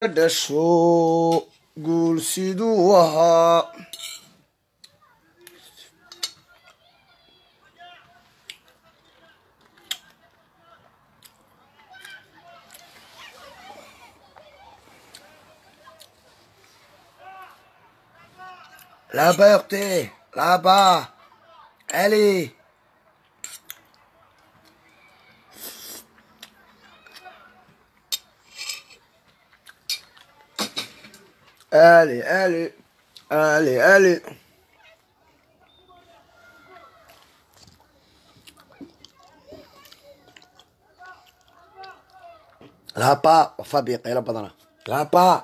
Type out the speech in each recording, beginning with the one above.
dhasho guul siduu ahaa là-bas Heurté, là-bas allez allez allez allez allez là-bas Fabien qaylo badana là-bas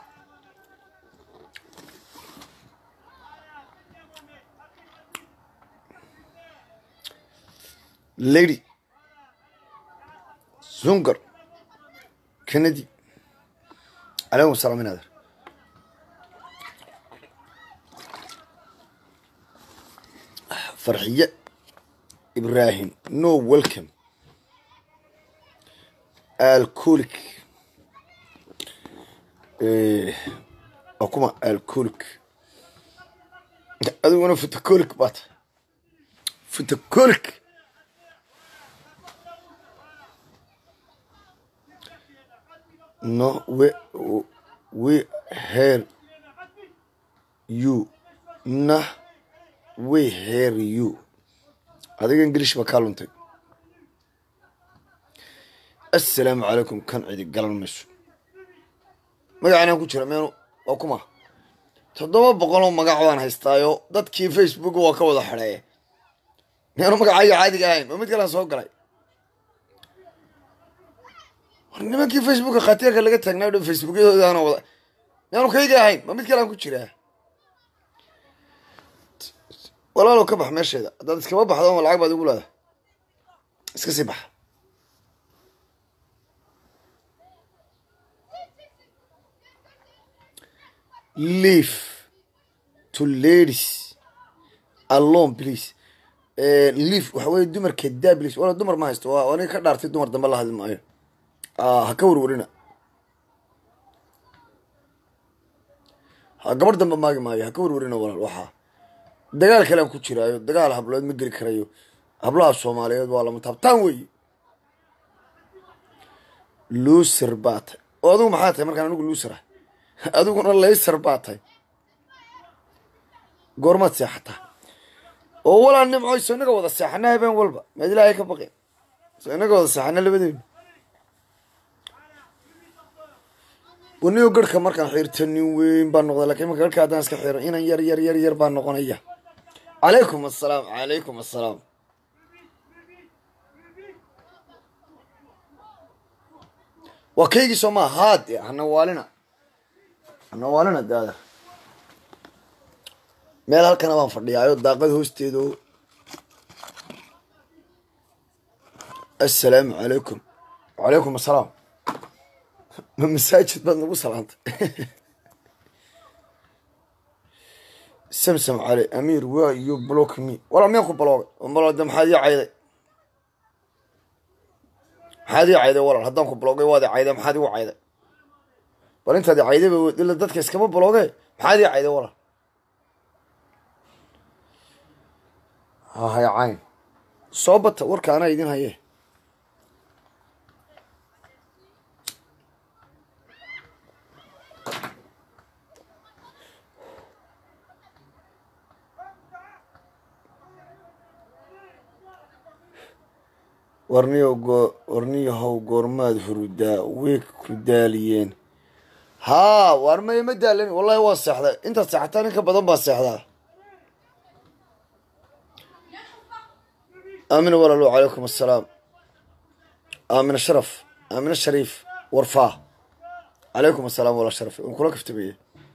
lady zungar kennedy calaykum asalaam inader farxiye ibrahim no welcome alcoolic waa kuma alcoolic adiguna futacolic baat futacolic no we we hear you nah we hear you adiga ingilish ba kaa luntay assalaamu calaykum kan cidi galan mayso magacanaan ku jira meenu waa kuma toddoba boqol oo magac baan haystaayo dadkii facebook waa ka wada xidheeye meenu magacayga caadiga ahayn ma mid kalaan soo galay war nimankii facebooka khatiirka laga taagnaa dhan facebookyadoodaana wada miyaanu kayga ahayn ma mid kalaan ku jiraa walaalow ka bax meesheeda haddaad iskama baxdo ma lacag baad igu leedahay iska sii baxa leave to ladies alone please leave waxa weye dumarka daa please wala dumar ma haysto waa aniga ka dhaartay dumar dambe la hadli maayo ha ka warwarina ha gabar dambe maagi maayo ha ka warwarina walaal waxaa dagaal kalean ku jiraayo dagaal hablood ma geli karayo hablaha soomaaliyeed waa lama taabtaan weeye luuser baa tay oo adigu maxaa tahay markaan anigu luuser ah adiguna layser baa tahay goormaad seexataa oo walaa nimco so inaga wada seexana habeen walba maad ilaahay ka baqeen so inaga wada seexana labadeenu wanigo garhka markaan xiirta nin weyn baa noqda lakin marka garhka haddaan iska xiiro inan yar yar yar yar baa noqonaya calaykum assalaam calaykum assalaam waa kaygii soo maa haad hana waalina hana waalina daada meel halkana baan fadhiyaayo daaqad hoosteedo assalaamu calaykum wacalaykum assalaam ma masaajid baad nagu salaantay samsam cali amiir waa you block me walaa miyaan ku baloogay balode maxaad ii cayday maxaad ii cayday walaal haddaan ku baloogay waad i cayday maxaad igu cayday bal intaad i caydayba ila dadka iskama balooge maxaad ii cayday walaal hahay cayn soo bata warka anaa idin haye warniyo warniyahow goormaad hurudaa way ku daaliyeen haa waar maya ma daalan wallahi waa seexday intaad seexataan in ka badan baa seexdaa aamina walaalo calaykum assalaam aamina sharaf aamina shariif warfaa calaykum assalaam walaa sharaf waan kula kaftameye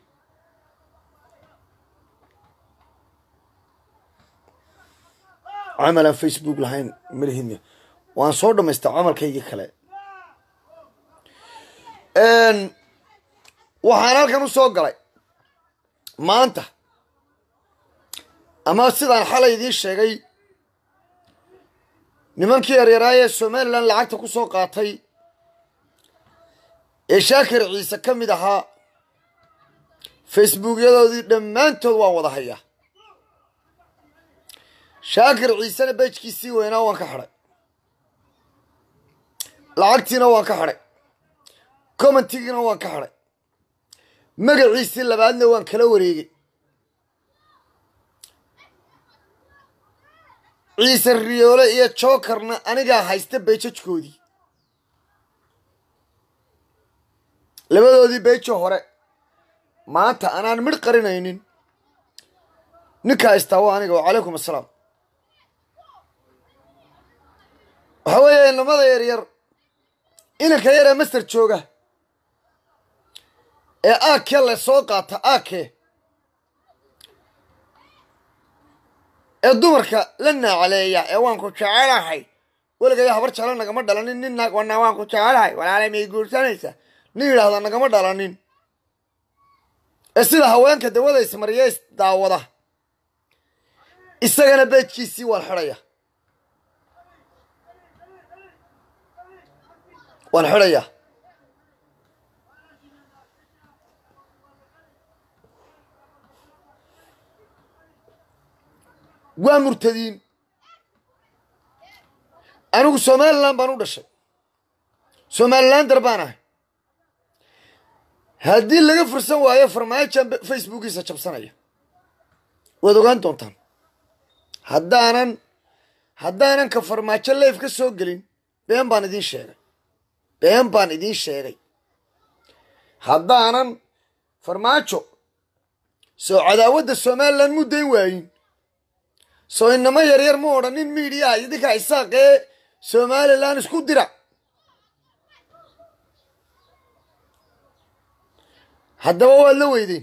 camal aan facebook lahayn malihidna waan soo dhamaystaa camalkaygii kale waxaan halkan u soo galay maanta ama sidaan xalay idiin sheegay nimankii yaryaraaya ee somalilan lacagta ku soo qaatay ee shaakir ciise ka mid ahaa facebookyadoodii dhammaantood waan wada hayaa shaakir ciisena bejkiisii weynaa waan ka xidhay lacagtiina waan ka xidhay commentigiina waan ka xidhay magaciisii labaadna waan kala wareegay ciise riyoole iyo jookarna anigaa haysta beejajkoodii labadoodii beejo hore maanta anaan midh qarinaynin ninkaa haystaa waa aniga wacalaykum assalaam waxaa weeye inamada yar yar inanka yaree master jooga ee aake le soo qaata aake ee dumarka la naacaleeya ee waan ku jecelahay weligaya habar jeclo nagama dhalanin nin naag wana waan ku jecelahay walaalay may guursanaysa nin yidhaahda nagama dhalanin ee sida haweenka dawada ismariya is daawada isagana beejkiisii waan xidhaya waan xidhaya waa murtadiin anigu somalilan baan u dhashay somalilander baan ahay haddii laga fursan waayo farmaajan facebookiisa jabsanaya waad ogaan doontaan haddaanan haddaanan ka farmaajo leif ka soo gelin been baan idiin sheegay been baan idiin sheegay haddaanan farmaajo soo cadaawadda somalilan muddayn waayin soo inamo yaryar ma odhanin miidiyaha idinka isaaqee somalilan isku dira haddaba waad la weydeen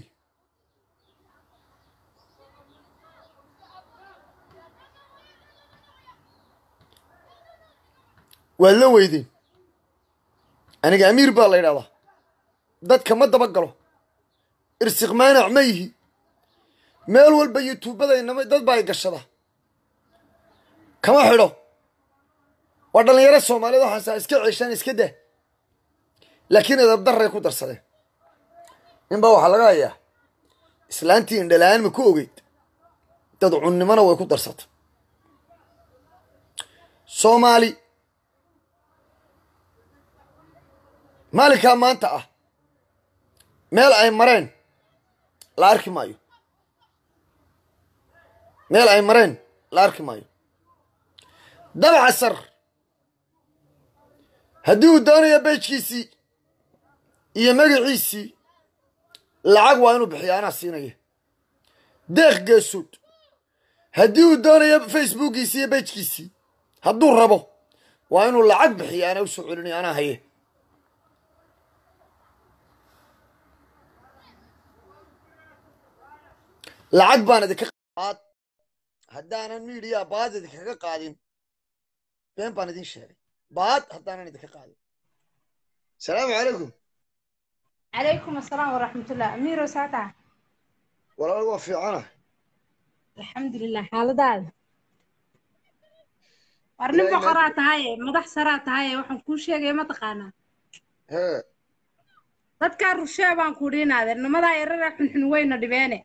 waad la weydeen aniga amiir baa la yidhahdaa dadka ma daba galo irsiq maanac ma yihi meel walba yutuubada inama dad baa i gashada kama xidho waa dhallinyaro soomaaliyed waxaasaa iska ceeshaan iska dah laakiin edabdarray ku darsadeen ninbaa waxaa laga hayaa islaantii indhala-aan ma ku ogeyd dad cunnimona way ku darsatay soomaali maalinkaa maanta ah meel ay mareen la arki maayo meel ay mareen la arki maayo dabcasar haddii uu doonayo beejkiisii iyo magaciisii lacag waa inuu bixiya anaa siinaya deeq geesood haddii uu doonayo facebookiisii iyo bejkiisii hadduu rabo waa inuu lacag bixiya anaa usoo celinayo anaa haye lacag baan idinka qaad haddaanan miidiya baad idinkaga qaadin been baan idin sheegay baad haddaanan idinka qaadin asalaamu calaykum calaykum asalaam waraxmatullah amiiro saata walaal waa fiicana alxamdulilah xaaladaada war nin boqoraa tahaye madax saraa tahaye waxaan kuu sheegaya mataqaanaa hee dadkaa rushee baan ku dhiinaadeer nimadaa yarara xunxun weyna dhibeene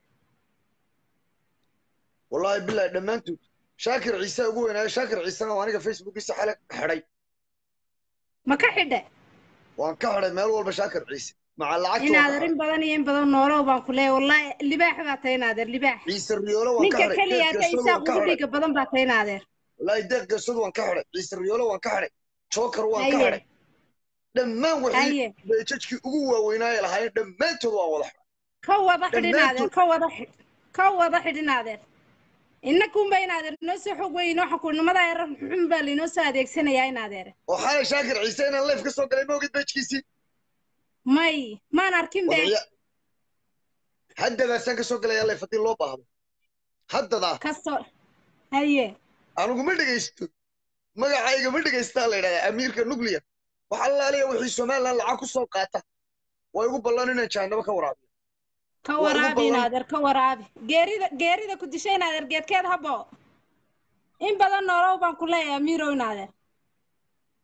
wallaahi bilahi dhammaantood shaakir ciise ugu weynaayo shaakir ciisena waa aniga facebookiisa xale xidhay ma ka xidhe waan ka xidhay meel walba shaakir ciise maca lacagta inaadeer in badan iyo in badan noolow baan ku leeyahay wallaahi libaax baa tahay inaadeer libaax ciise riyoolo waan ka ninka xidhay keliya deeq hadda geesoodu isaaq waan ka ugu xidhay dhiiga badan baa tahay inaadeer wallaahi deeq geesoodu waan ka xidhay ciise riyoolo waan ka xidhay jookar waan ka Haye. xidhay dhammaan wixii Haye. beejajkii ugu waaweynaaye lahaayeen dhammaantood waan wada xidhay ka wada xidh inaadeer Dhammaantood. ka wada xidh ka wada xidh inaadeer innakunba inaadeer inoo soo xog weyn waxa ku nimadaa yarar xun baa lainoo soo adeegsanayaa inaadeer oo xalay shaakir ciise inaan leef ka soo galay ma ogid beejkiisii may maan arkin be wadaya haddadaasaan ka soo galayaa leef haddii loo baahdo haddadaa kasoo haye anugu ma dhegaysto magacayga ma dhegaystaa la yidhahdaa amiirka nuclear wax allaaliya wixii somalilan lacag ku soo qaata way ugu ballan inaan jahanabo ka waraabiyo ka Waa ugu waraabi ballan. inaadeer ka waraabi geerida geerida ku dishay inaadeer geedkeed habo in badan noolow baan ku leeyahay amiirow inaadeer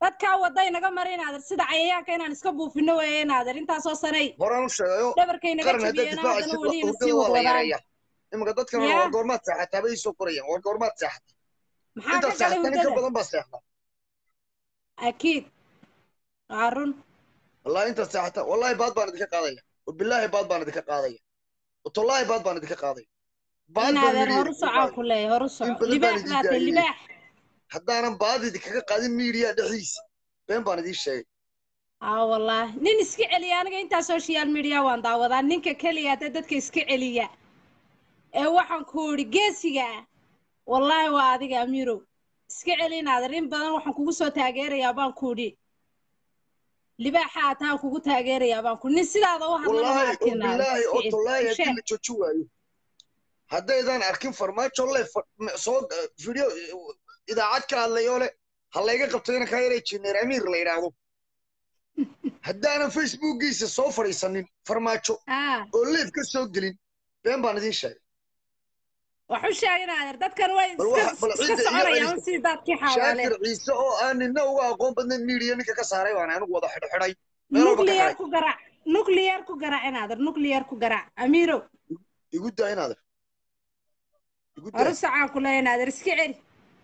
dadkaa wada inaga mara inaader sida cayayaanka inaan iska buufino weeye inaader intaasoo sanay horaan u sheegayo dhabarkay naga qaran haddaad jabiyeen haddana difaacaysid weli ina sii hurdada waa la wadwadaan yareeyaa iminka dadkan Ya. war goormaad seexataa bay soo korayaan war goormaad seexata maxaa ka intaad galay seexataa nin ka hurdada badan baa seexda akiid waa run wallahi intaad seexataa wallahi baad baan idinka qaadaya wabilaahi baad baan idinka qaadaya watollaahi baad baan idinka qaadaya baad baan inaader yidhi horu socaan ku leeyahay horu in soco badan baan libaax idin baatay daayay libaax haddaanan baad idinkaga qaadin miidiya dhexdiisa been baan idiin sheegay aa wallaahi nin iska celiya aniga intaa social media waan daawadaa ninka keliya hadda dadka iska celiya ee waxaan ku idhi geesiga ah wallaahi waa adiga amiirow iska celi inaader in badan waxaan kugu soo taageerayaa baan ku idhi libaaxa ataan kugu taageerayaa baan ku nin sidaada u hadlana ma wallaahi oo arkin inaader bilaahi iska oo celi tollaahi haddii sheeg la jooji waayo haddaydan arkin farmaajo le soo video idaacad ka hadlayoo le ha layga qabto inankaa yaray jineer amiir la yidhaahdo haddaanan facebookiisa soo fadhiisanin farmaajo aa oo leef ka soo gelin been baan idiin sheegay wax u sheeg inaader dadkan way bal iska waxa- bal iska cidda iyo soconayaan celiska- sidii daadkii xawaale shaakir ciise oo aan nina uga aqoon badnayn miidiya ninka ka saaray baan anigu wada xidhxidhay meel walba ka nuclear xidhay ku garac nuclear ku garac inaader nuclear ku garac amiirow igu daa inaader igu daa horu socaan ku leeyahay inaader iska celi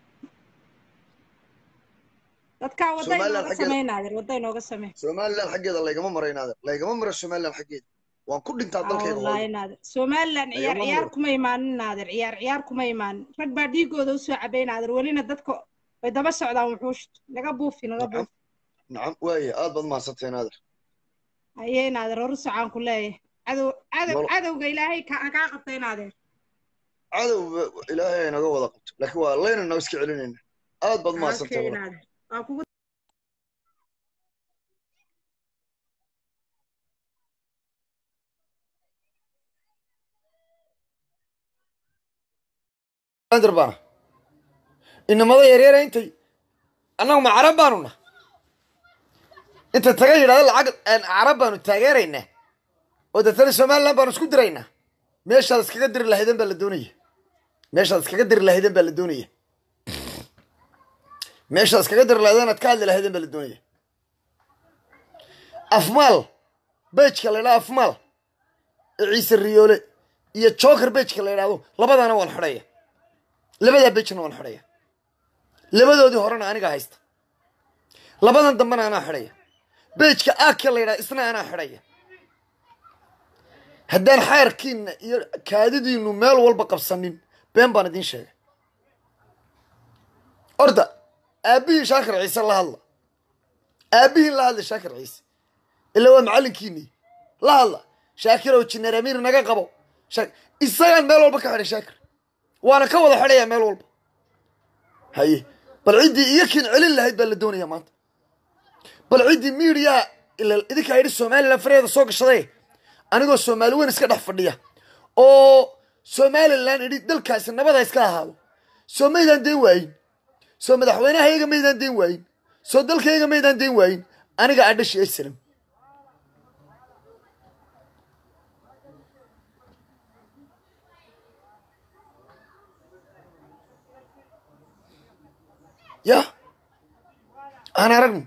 dadkaa wadda Somaliland inooga xaggeeda- samey inaader wadda inooga samey somaliland xaggeeda laygama maro inaader laygama maro somaliland xaggeeda waan ku dhintaa dalkayga wallahi hooyo inaader somaliland ciyaar Lagama ciyaar maro. kuma imaanin inaader ciyaar ciyaar kuma imaanin rag baa dhiigooda usoo cabay inaader welina dadka way daba socdaan wuxuushta naga buufi naga nacam buufi nacam waaye aad baad mahadsantay inaader ayay inaader horu socaan ku leeyahay cadow cadow Nolo- cadowga ilaahay ka kaa qabta inaader cadow ilaahay ay naga wada qabto laakiin waa layna noo iska celinayna aad baad Okay, mahadsantay walaal. inaader waa kugu Andar baana inamada yaryara intay annagu ma carab baanu na inta taga yidhahda lacag aan carab baanu taageeraynaa oo deetana somaliland baanu isku diraynaa meeshaad iskaga diri lahaydeen baa la doonaya meeshaad iskaga diri lahaydeen baa la doonaya meeshaad iskaga diri lahaydeen aad ka hadli lahaydeen baa la doonaya afmaal bejka la yidhahdo afmaal ee ciise riyoole iyo joker bejka la yidhahdo labadaana waan xidhaya labadaa bejna waan xidhaya labadoodii horena aniga haysta labadan dambena anaa xidhaya bejka aaka la yidhaha isna anaa xidhaya haddaan xayrkiina iyo kaadidiinu meel walba qabsanin been baan idiin sheegay orda aabbihii shaakir ciise la hadla aabbihiin la hadla shaakir ciise ilaa waa macallinkiinii la hadla shaakirow jineer amiir naga qabo Shaak- isagaan meel walba ka xidhay shaakir waana ka wada xidhayaa meel walba haye bal ciddii iyo kiin celin lahayd baa la doonayaa maanta bal ciddii miidiyaha ila idinkaa yidhi somaliland fareeda soo gashaday anigoo soomaali weyn iska dhex fadhiya oo somaliland idhi dalkaasi nabada iska ahaado soo maydaan deen waayin soo madaxweynahayaga maydaan deen waayin soo dalkayga maydaan deen waayin aniga adhashi aysalam ya aan aragno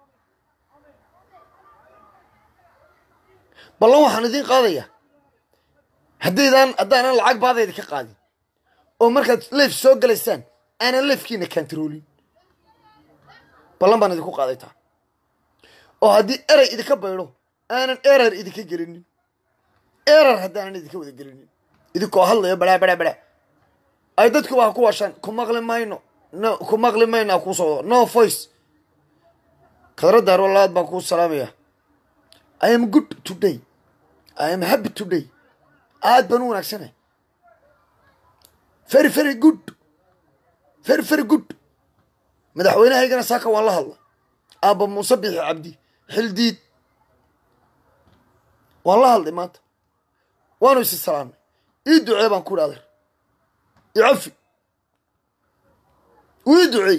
ballan waxaan idiin qaadayaa haddaydaan haddaanan lacag baadayda ka qaadin oo markaad leef soo galaysaan aanan leefkiina kantaroolin ballan baan idinku qaadaytaa oo haddii erey idinka baydho aanan erar idinka gelinin erar haddaanan idinka wada gelinin idinkoo hadlayo badhaa badhaa badhaa ay dadkuba ha ku washaan ku maqli mayno no ku maqli mayno ha kuu socdo no voice khadradda arwalaad baan kuu salaamaya i am good today i am happy today aad baan u wanaagsanahay very very good very very good madaxweynahaygana saaka waan la hadla aabba muuse bixi cabdi xildiid waan la hadlay maanta waanu isi salaamnay ii ducee baan ku idhi adeer icafi uu ii duceey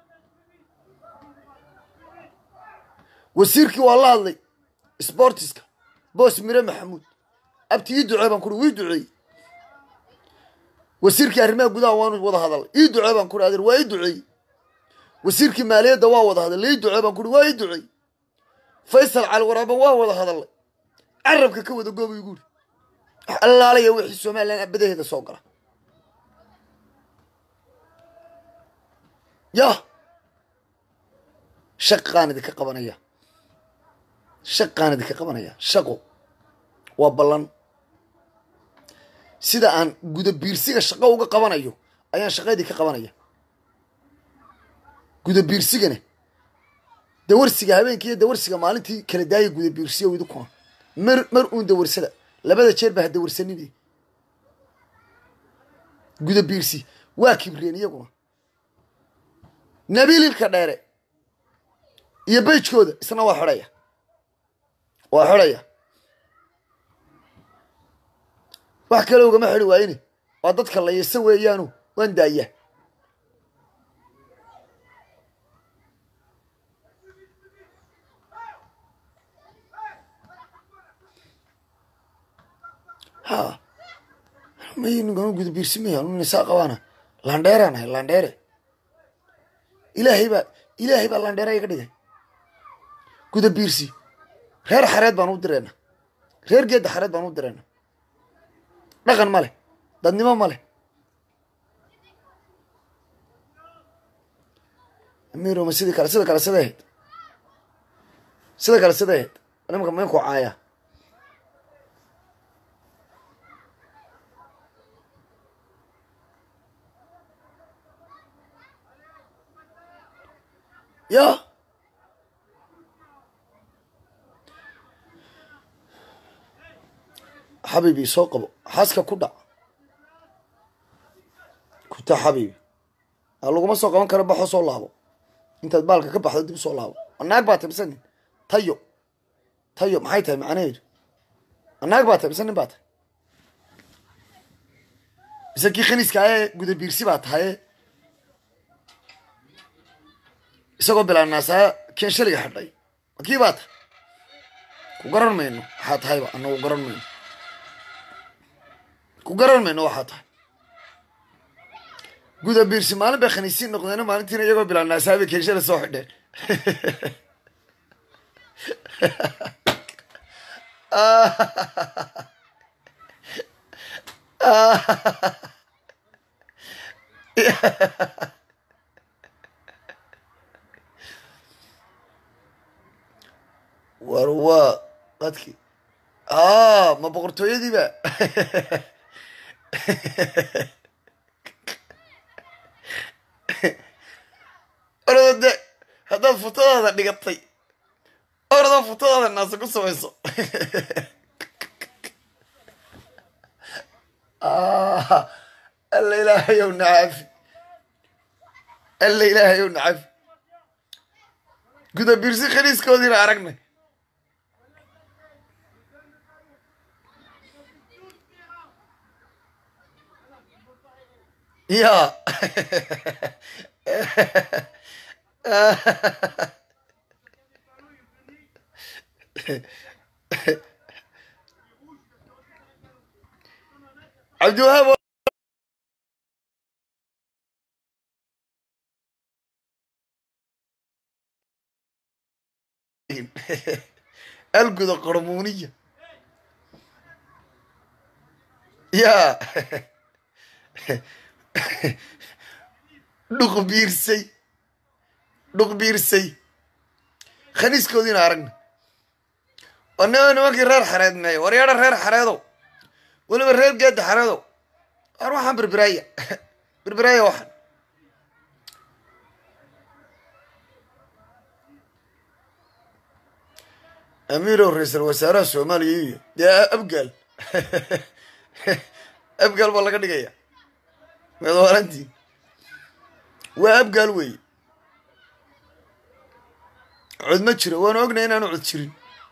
wasiirkii waa la hadlay sbortiska boos mire maxamuud abti ii ducee baan ku wii duceeyey wasiirkii arrimaha gudaha waanu wada hadalay ii ducee baan ku adeer waa ii duceeyey wasiirkii maaliyadda waa wada hadallay ii ducee baan kuhi waa ii ducey faysal cali waraaban waa wada hadallay carabka ka wada gooba igu uri wax allaalaya wixii somalilan abadaheeda soo gala yah shaqaan idinka qabanaya shaqaan idinka qabanaya shaqo waa ballan sida aan guda biirsiga shaqo uga qabanayo ayaan shaqa idinka qabanaya guda biirsigana dawarsiga habeenkii iyo dawarsiga maalintii kala daaya guda biirsiyo idinkuna mar mar uun dawarsada labada jeer ba ha dawarsanini guda biirsi waa kibreen iyaguna nabiililka dheere iyo beyjkooda isna waa xidhaya waa xidhaya wax kale ugama xidhi waayine waa dadka layasa weeyaanu waan daaya ha maynugama guda biirsimaya nisaa qabaana landheeraan ahay landheere ilaahay baa ilaahay baa landheera iga dhigay guda biirsi reer xareed baan u dirayna reer geedda xareed baan u dirayna dhaqan ma leh dadnimo ma leh amiroma sidii kale sida kale siday ahayd sida kale siday ahayd nimanka mainku caaya ya xabiibi soo qabo xaaska ku dhac kuta xabiibi a laguma soo qaban karo baxoo soo laabo intaad baalka ka baxdo dib soo laabo anaag baa tahy mise nin tayo tayo maxay tahay macnaheedu anaag baa tahy mise nin baa tahay mise kii khaniiska aye guda biirsi baa tahaye isagoo bilaanaasaa keen shaliga xidhay ma kii baa tahay ku garan mayno waxaa tahayba anagu garan mayno ku garan mayno waxaa tahay guda biirsi maalin bay khaniisiin noqdeen maalintiina iyagoo bilaanaasaa bay keen shala soo xidheen war waa dadkii a ma boqortooyadiiba orada de haddaad futadaada dhigatay orada futadaada naasa ku samayso alla ilaahayow nacafi alla ilaahayow nacafi guda biirsi khaniiskoodiina aragnay ya cabdiwahaab alguda qormuuniya ya dhuq biirsay dhuq biirsay khaniiskoodiina aragna wanima nimankii reer xareed meeya waryaadha reer xareedow weliba reer geedda xareedow war waxaan berberaaya berberaaya waxaan amiirow ra-iisal wasaaraha soomaaliya iyo dee abgaal abgaal baa laga dhigaya madwaalantii waa abgaal weeye cod ma jiro waanu ognay inaanu cod jirin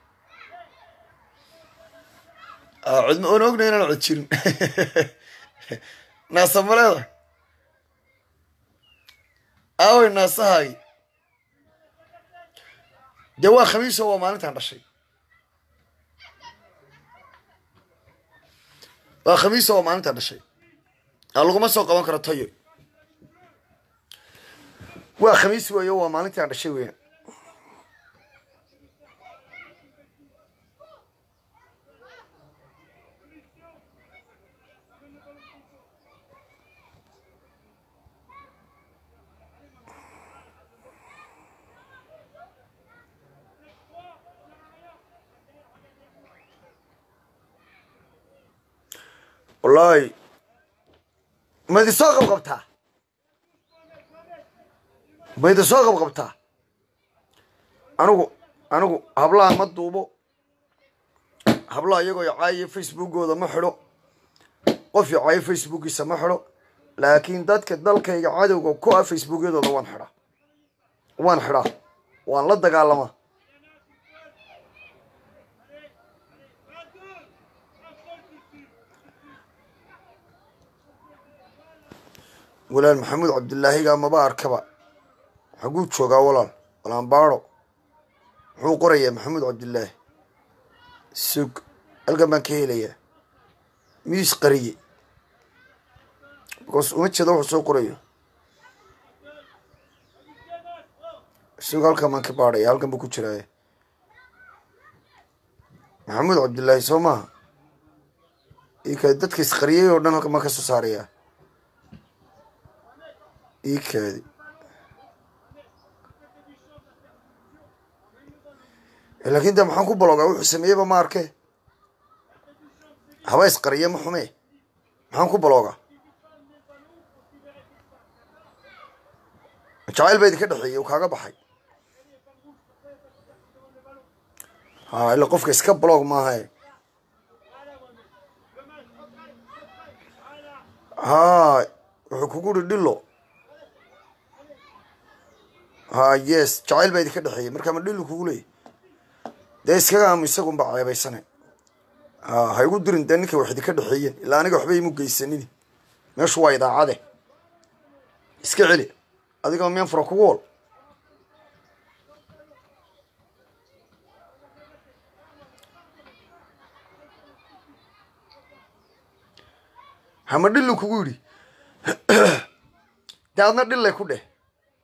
cod waanu ognay inaanu cod jirin naasa maleeda aaway naasahaagi dee waa khamiiso waa maalintaan dhashay waa khamiiso waa maalintaan dhashay a laguma soo qaban karo tayo waa khamiis weeyo waa maalintii aan dhashay weeyaan wallaahi ma idin soo qabqabtaa ma idin soo qabqabtaa anigu anigu hablaha ma duubo hablaha iyagoo icaayiyo facebookooda ma xidho qof icaayo facebookiisa ma xidho laakiin dadka dalkayga cadowga ku ah facebookyadooda waan xidhaa waan xidhaa waan la dagaalamaa walaal maxamuud cabdilaahiga maba arkaba xaguu joogaa walaal walaanbaado muxuu qorayaa maxamuud cabdilaahi sug halkan baan ka helayaa miis qariye bikoos uma jeeda wuxuu soo qorayo sug halkan baan ka baadhaya halkan buu ku jiraaye maxamuud cabdilaahi soo maaha ika dadka isqariyay oo dhan halkan baan ka soo saarayaa ii kaadi laakiin de maxaan ku baloogaa wuxuu sameeyeyba ma arke haba isqariye ma xume maxaan ku baloogaa jacayl baa idinka dhexeeyey uu kaaga baxay ha ila qofka iska baloog maahae ha wuxuu kugu uri dhilo ha yes jacayl baa idinka dhexeeyey markaa ma dhilu kugu leeyay dee iskaga aamu isagunba ceebaysane ha ha igu dirin dee ninkay wax idinka dhexeeyeen ilaa aniga waxba imu geysanini meeshu waa idaacade iska celi adigoo meen fura kugu wol hama dhilu kugu yidhi dee adna dhillay ku dheh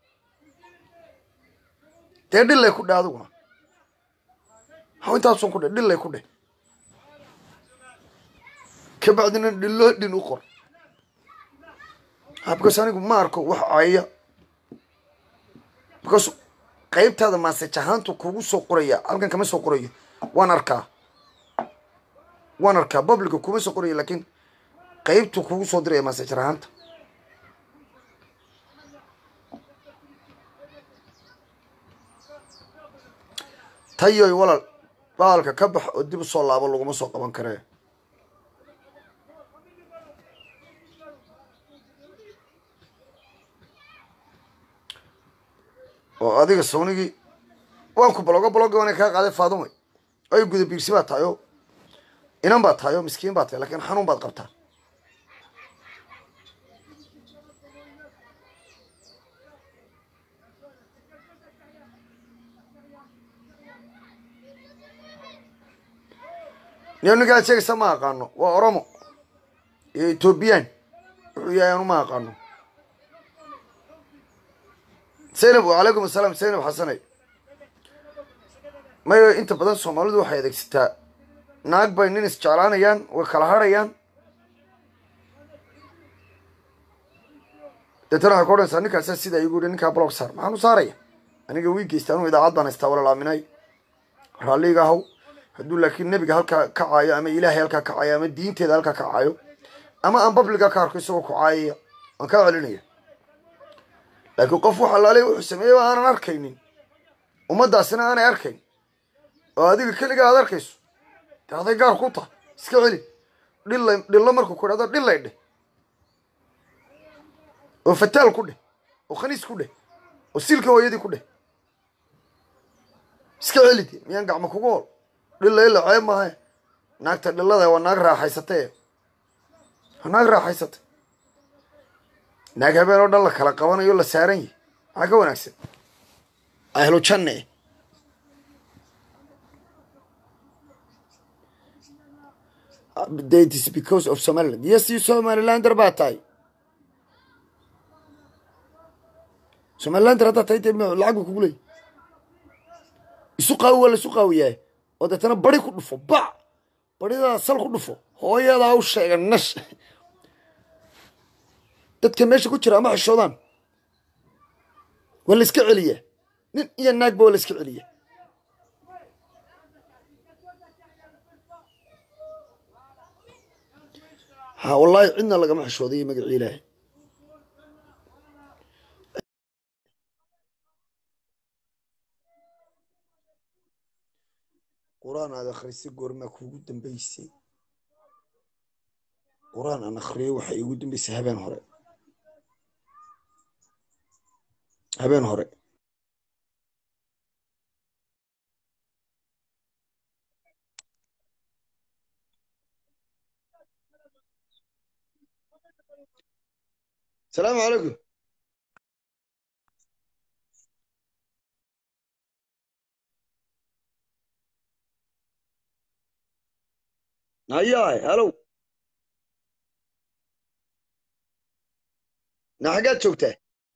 dee dhillay ku dheh adiguna haw intaasun ku dheh dhillay ku dheh kabacdina dhillo dhin u qor ha because anigu ma arko wax caya because qaybtaada maasaj ahaantu kugu soo qoraya halkan kama soo qorayo waan arkaa waan arkaa publica kuma soo qorayo laakiin qaybtu kugu soo diraya maasajar ahaanta tayoy walaal baalka ka bax oo dib u soo laabo laguma soo qaban karee oo adiga sawnigii waan ku balogo baloga waana kaa qaaday faadumay ay guda biirsi baa tahay oo inan baa tahay oo miskiin baa tahay lakiin xanuun baad qabtaa niyo ninkaad sheegaysa ma aqaano waa oromo iyo ethoobiyan wuxuu yahay anu ma aqaano zaynab wacalaykum asalaam zaynab xasanay mayo inta badan soomaalidu waxay adeegsataa naag bay nin isjeclaanayaan way kala harhayaan deetana waxay ku odhanaysaa ninkaasaa sidaa igu yihi ninkaa blog saar maxaan u saaraya aniga wii geysta anuu idaacad baan haystaa walaal aaminay raalliga ahaw hadduu laakiin nebiga halkaa ka caayo ama ilaahay halkaa ka caayo ama diinteeda halkaa ka caayo ama aan babliga ka arko isagoo ku caayaya waan kaa celinaya laakiin qof wax alaale wuxuu sameeyey aanan arkaynin ummaddaasina aanay arkayn oo adiga keligaa aad arkayso de aday gaar ku tahay iska celi dhilla dhillo markuu ku idhahdo dhillay dheh oo fataal ku dheh oo khaniis ku dheh oo silka hooyadii ku dheh iska celi de miyaan gacmo kugu hol dhilla ila ceeb maaha naagta dhillada waa naag raaxaysatay waa naag raaxaysatay naag habeen oo dhan la kala qabanayo la saaran yahi maxaa ka wanaagsan ahlu janne it is because of somaliland yes you somalilander baa tahay somalilander haddaa tahay dee lacag buu kugu leeyay isu qaawi waa la isu qaawiyaa oo deetana bari ku dhufo bac baridaada sal ku dhufo hooyadaa u sheega nash dadka meesha ku jira ama xishoodaan waa la iska celiyaa nin iyo naagba waa la iska celiya ha wallaahi cidna lagama xishooday magacii ilaahay qur-aan aad akhrisay goormaa kuugu dambeysay qur-aan aan akhriyay waxay iigu dambeysay habeen hore habeen hore asalaamu calaykum hayaay halow na xaggaad joogtaa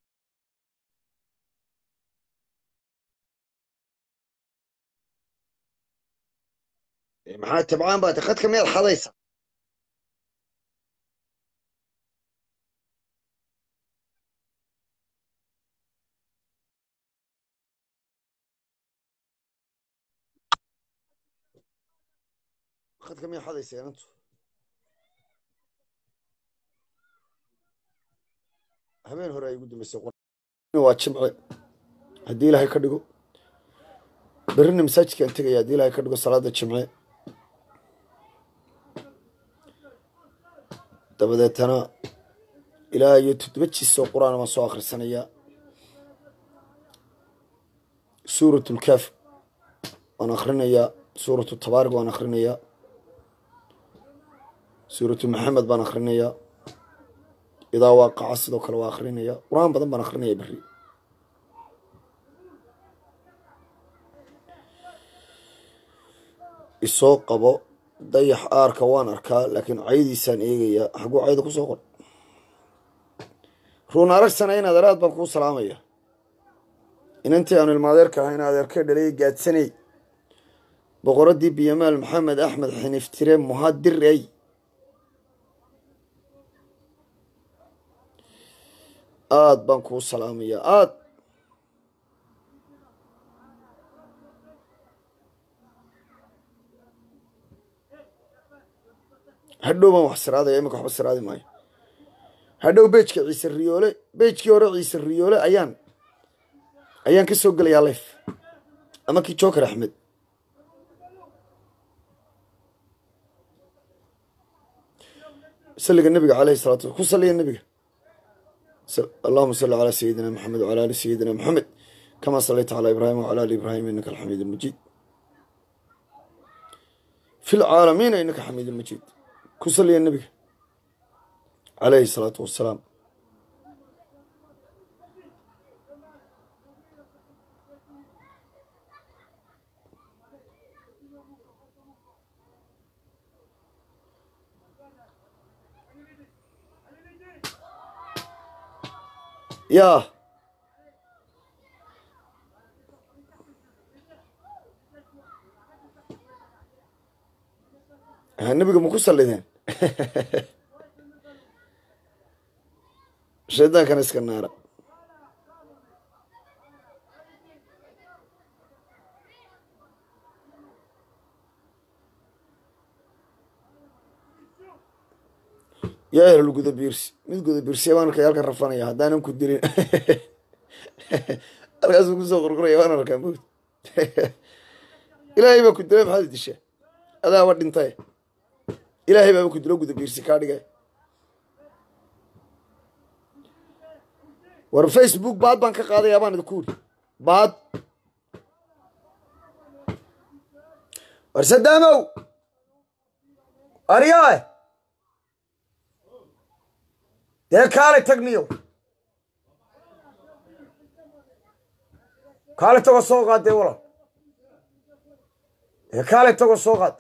maxaa tabcaan baata khadka miyaad xadaysa khadka miyaa xadaysa inantu habeen hore ay ugu dambeysay waa jimce haddii ilaahay ka dhigo berrina masaajidkaan tegaya haddii ilaahay ka dhigo salaada jimce dabadeetana ilaa iyo toddoba jiis oo qur-aan baan soo akhrisanayaa suurat lkaaf waan akhrinayaa suuratu tabaarig waan akhrinayaa suuratu maxamed baan akhrinayaa idaa waaqaca sidoo kale waa akhrinayaa qur-aan badan baan akhrinayaa berri isoo qabo dayax aarka waan arkaa laakiin caydiisaan eegayaa xaguu cayda ku soo qor ruun aragsana in adeeraad baan kuu salaamaya inantii aanu ilmaadeerka ahay in adeerkee dhalay gaadsanay boqoraddii biyamaal maxamed axmed xiniftire muhadirey aada baan kuu salaamayaa aad hadhow baan wax siraadaya imika waxba siraadi maayo hadhow beejka ciise riyoole beejkii hore ciise riyoole ayaan ayaan ka soo gelayaa lef ama kii joker axmed saliga nabiga caleyhi salatu ku saliya nabiga allahuma salli calaa sayidina maxamed wcala ali sayidina maxamed kama salayta calaa ibraahim wcala ali ibraahim inaka alxamiid almajiid fi lcaalamiina inaka xamiid almajiid ku saliya nabiga caleyhi salaatu wassalaam yaa nabiga ma ku sallideen shaydaankana iska naara yaa ehlul guda biirsi mid guda biirsiya baan arkay halkan rafanaya haddaanan ku dilin halkaasuu kusoo qorqoraya waan arkaa mowd ilaahay baa ku dila maxaad dishaa adaaba dhintay ilaahay baaba ku dilo guda biirsi kaa dhigay war facebook baad baan ka qaadayaa baan idinku uri baad war sadaamow aryae dee kaalay tagniyo kaalay tago soo qaad dee walal dee kaalay tago soo qaad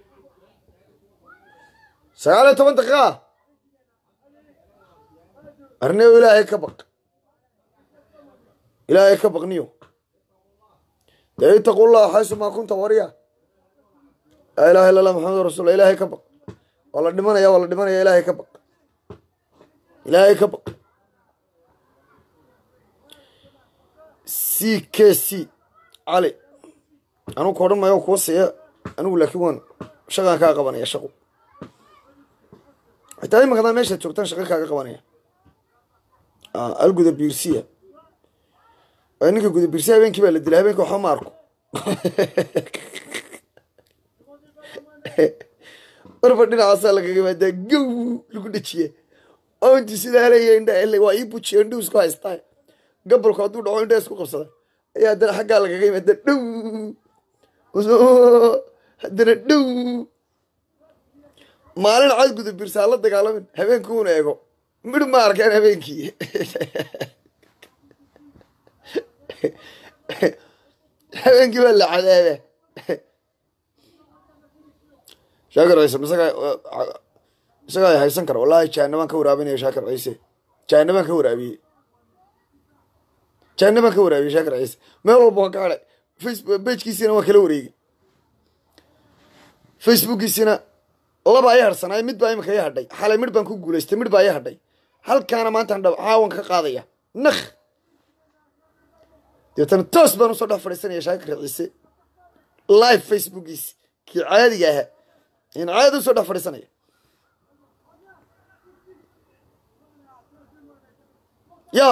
sagaal iyo toban daqiiqa arneyo ilaahay ka baq ilaahay ka baqniyo dee itaqullaha xaysumaa kunta warya laa ilaha illa allah maxamadu rasulla ilaahay ka baq waa la dhimanaya waa la dhimanaya ilaahay ka baq ilaahay ka baq c k c cali anugu ka odhan maayo kuwa siiya anigu laakiin waan shaqaan kaa qabanaya shaqo xitaa imankadaa meeshaad joogtaan shaqa kaaga qabanaya alguda biirsiya waa ninka guda biirsiya habeenkii baa la dilay habeenkii waxba ma arko marba dhinacaasaa lagaga maadaa gow lagu dhejiya oo intii sidaa leeya indha waa ii bujiya indhuhu isku haystaa gabalku hadduu dhaco indhaha isku qabsada ayaa haddana xaggaa lagaga yimaada dhow haddana dhow maalin cad guda biirsaa la dagaalamin habeenkii uuna eego midh ma arkeen habeenkii habeenkii baa la cadaaba shaakir ciise isagaa isagaa haysan kara wallahi jahanabaan ka waraabinaya shaakir ciise jahanabaan ka waraabiyey jahanabaan ka waraabiyey shaakir ciise meel walba waan ka hadhay facebook bejkiisina waan kala wareegay facebookiisina laba ay harsanaay mid baa imika ii hadhay xalay midh baan ku guulaystay midh baa ii hadhay halkaana maantaan dhab caawan ka qaadaya nakh deetana toos baan usoo dhex fadhiisanaya shaakir ciise live facebookiisi kii caadiga ahaa in caadi usoo dhex fadhiisanaya yaa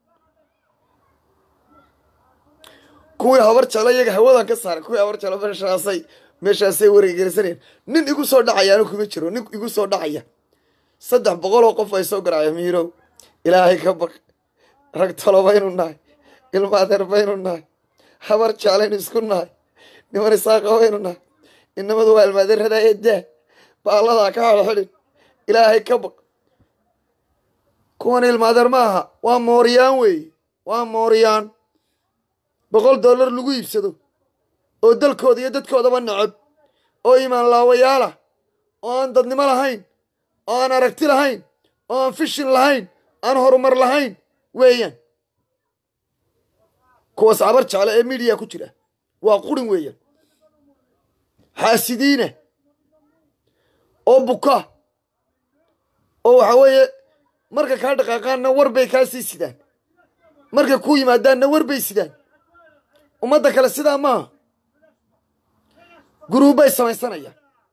kuwii habar jeclo iyaga hawadan ka saaray kuwii habar jeclo meeshaasay meeshaasay wareegelisanayeen nin igu soo dhacayaanu kuma jiro nin igu soo dhacaya saddex boqol oo qof ay soo garacaya miirow ilaahay ka baq rag talo baynu nahay ilma adeer baynu nahay habar jeclaynu isku nahay niman isaaqa baynu nahay inamadu waa ilmaadeeradaa eedaa baalladaa ka xidhxidhin ilaahay ka baq kuwan ilmaadeer ma aha waa mooryaan weeye waa mooryaan boqol dollar lagu iibsado oo dalkooda iyo dadkoodaba necab oo imaan laawayaalah oo aan dadnimo lahayn oo aan aragti lahayn oo aan fishin lahayn aan horumar lahayn weeyaan kuwaas cabar jeclo ee midiya ku jira waa qurin weeyaan xaasidiina oo buka oo waxa weeye marka kaa dhaqaaqaanna war bay kaa sii sidaan markay ku yimaadaanna war bay sidaan ummadda kale sidaa maaha guruubbay samaysanayaan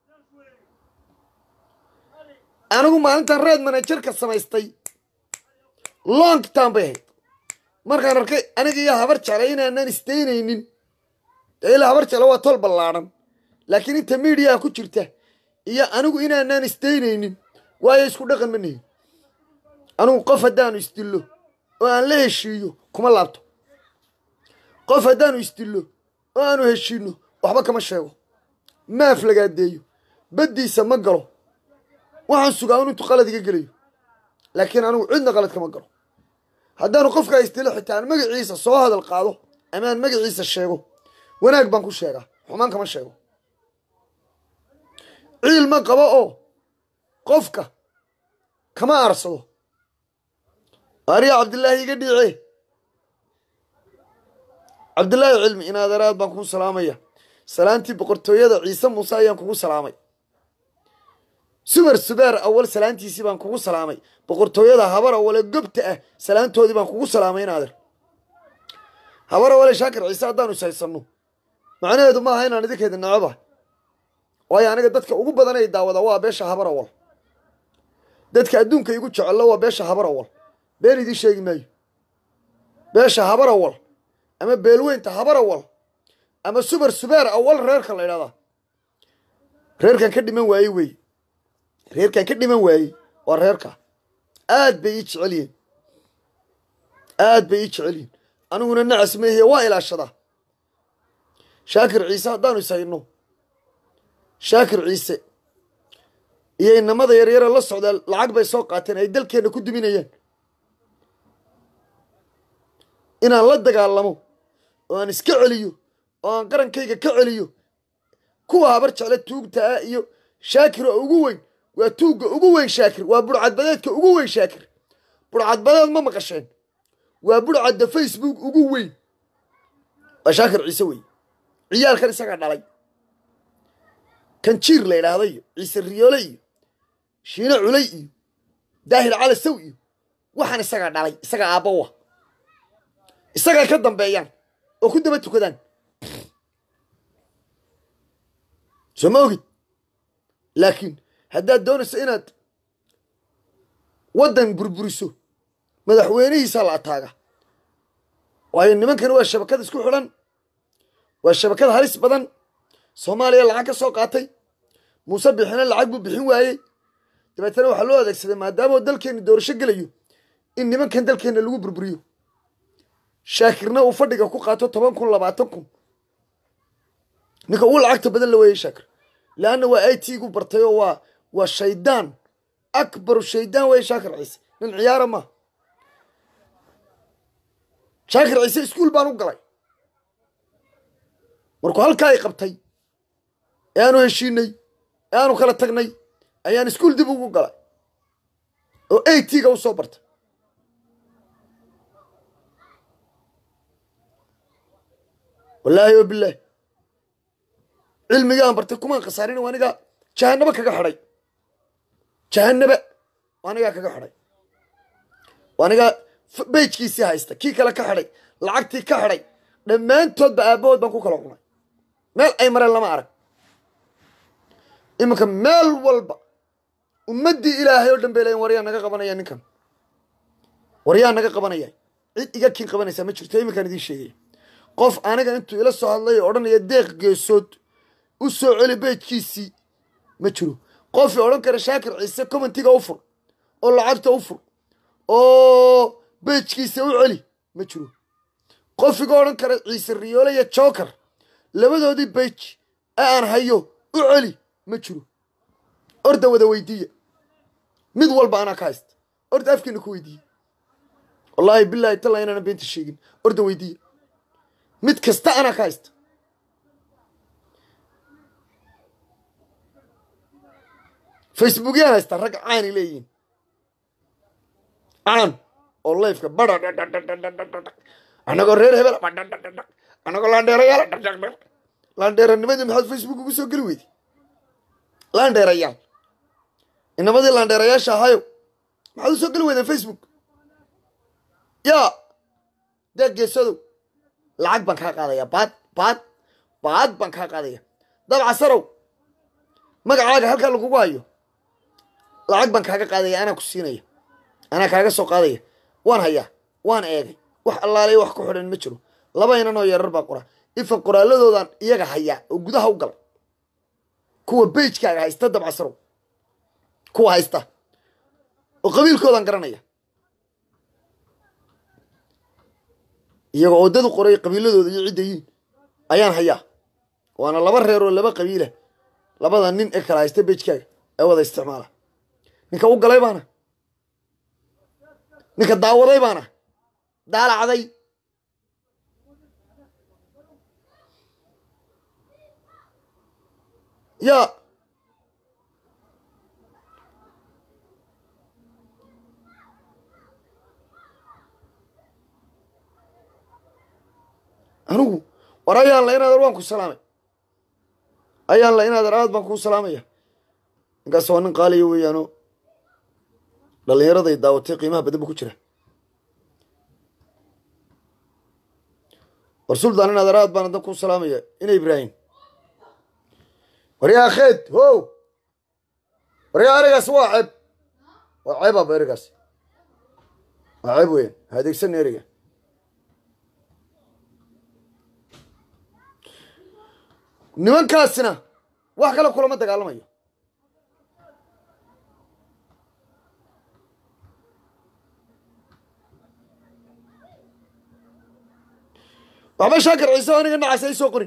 anigu maalintan reed manajerka samaystay long time bay ahayd markaan arkay aniga iyo habar jeclay inaanan isdaynaynin dee ilaa habar jecla waa tol ballaadhan laakiin inta miidiyaa ku jirta iyo anigu inaanaan isdaynaynin waayo isku dhaqan ma nihin anigu qof haddaanu isdillo oo aan la heshiiyo kuma laabto qof haddaanu isdillo oo aanu heshiinno waxba kama sheego maaf lagaadeeyo baddiisa ma galo waxaan sugaa un intuu qalad iga gelayo laakiin anigu cidna qalad kama galo haddaanu qofkaa isdilo xitaa aan magaciisa soo hadal qaado ama aan magaciisa sheego wanaag baan ku sheegaa xumaan kama sheego ciil ma qabo oo qofka kama aarsado ariya cabdillaahi iga dhiice cabdillaahi cilmi in adeeraad baan kugu salaamaya salaantii boqortooyada ciise muuse ayaan kugu salaamay subar subeer awal salaantiisii baan kugu salaamay boqortooyada habar awale gobta ah salaantoodii baan kugu salaamay in adeer habar awale shaakir ciise haddaanu ishaysanno macnaheedu maaha inaan idinkeeda necaba waayo aniga dadka ugu badan ay daawada waa beesha habar awal dadka adduunka igu jecello waa beesha habar awal been idiin sheegi maayo beesha habar awal ama beelweynta habar awal ama subar subeer awal reerka la ydhahdaa reerkan ka dhiman waayey wey reerkan ka dhiman waayey waa reerka aad bay ii jecel yihiin aad bay ii jecel yihiin aniguna nacas meehiye waa ilaashadaa shaakir ciise haddaanu ishayno shaakir ciise iyo inamada yaryare la socdaa lacag bay soo qaateen ay dalkeenna ku duminayaan inaan la dagaalamo oo aan iska celiyo oo aan qarankayga ka celiyo kuwa habar jecle tuugta ah iyo shaakir oo ugu weyn waa tuugga ugu weyn shaakir waa burcadbadeedka ugu weyn shaakir burcadbadeed ma maqasheen waa burcadda facebook ugu weyn waa shaakir ciise wey ciyaalkan isagaa dhalay kan jiir la yidhaahdo iyo ciise riyoole iyo shiine culay iyo daahir cali saw iyo waxaan isagaa dhalay isagaa aabbawa isagay ka dambeeyaan oo ku daba tukadaan soo ma ogid laakiin haddaad doonayso inaad waddan burburiso madaxweynihiisaa la ataaga waayo nimankani waa shabakad isku xidhan waa shabakad halis badan soomaaliya lacag ka soo qaatay muuse bixina lacag buu bixin waayey dabeetana waxaa loo adeegsaday maadaama dalkeenna doorasho gelayo in nimankan dalkeenna lagu burburiyo shaakirna uu fadhiga ku qaato toban kun labaatan kun ninka ugu lacagta badan la weeyey shaakir leanna waa i t gu bartay oo waa waa shaydaan akbaru shaydaan weeye shaakir ciise nin ciyaara maaha shaakir ciise iskuul baan u galay markuu halkaa ay qabtay ee aanu heshiinay ee aanu kala tagnay ayaan iskuul dib ugu galay oo a t ga u soo bartay wallaahi o bilaahi cilmigaan bartay kumaan khasaarin waa anigaa jahanabo kaga xidhay jahanaba waa anigaa kaga xidhay waa anigaa beyjkiisii haysta kii kale ka xidhay lacagtii ka xidhay dhammaantoodba aabbahood baan ku kala cunay meel ay mareen lama arag iminka meel walba ummaddii ilaahay oo dhan bay leeyiin waryaa naga qabanaya ninkan waryaa naga qabanaya cid iga kiin qabanaysaa ma jirto iminkaan idiin sheegaya qof aniga intuu ila soo hadlay oo odhanaya deeq geesood u soo celi beejkiisii ma jiro qofii odhan kara shaakir ciise commentiga u fur oo lacagta u fur oo beejkiisa u celi ma jiro qofiga odhan kara ciise riyoole iyo joker labadoodii beej ee aan hayo u celi ma jiro orda wada weydiiya mid walba anaa ka haysta orda afkiina ku weydiiya wallaahi bilaahi talla inaana beenta sheegin orda weydiiya mid kasta anaa ka haysta facebookyaan haysta rag caani leeyihiin caan oo layfka bara anagoo reer hebel anagoo laandheerayaal laandheeranimadii maxaad facebook ugu soo geli weyday laandheerayaal inamadii laandheerayaasha ahayo maxaad u soo geli weydeen facebook yaa deeq geesadow lacag baan kaa qaadaya baad baad baad baan kaa qaadaya dabca sarow magacaaga halkaa lagugu hayo lacag baan kaaga qaadaya anaa ku siinaya anaa kaaga soo qaadaya waan hayaa waan eegay wax allaaliya wax ku xidhan ma jiro laba inan oo yarar baa qora ifa qoraaladoodan iyaga hayaa oo gudaha u galay kuwa beijkaaga haysta dabcasarow kuwa haysta oo qabiilkoodan garanaya iyagoo oodadu qoray qabiiladooda iyo cidda yiin ayaan hayaa waana laba reer oo laba qabiila labada nin ee kala haysta beijkaaga ee wada isticmaala ninka u galay baana ninka daawaday baana daalacday yaa anigu war ayaan la inaadar waan ku salaamay ayaan la inaadar aad baan kuu salaamaya ninkaas waa nin qaaliya weeyaano dhallinyaraday daawatay qiimaha badan bu ku jira war suldaan inaadar aad baan adan kuu salaamaya ina ibraahim waryaa kheed ho waryaa erigaas waa ceeb waa ceeb aba erigaas waa ceeb weeyaan ha adeegsana eriga nimankaasina wax kale kulama dagaalamayo waxba shaakir ciise oo aniga nacas ay soo qorin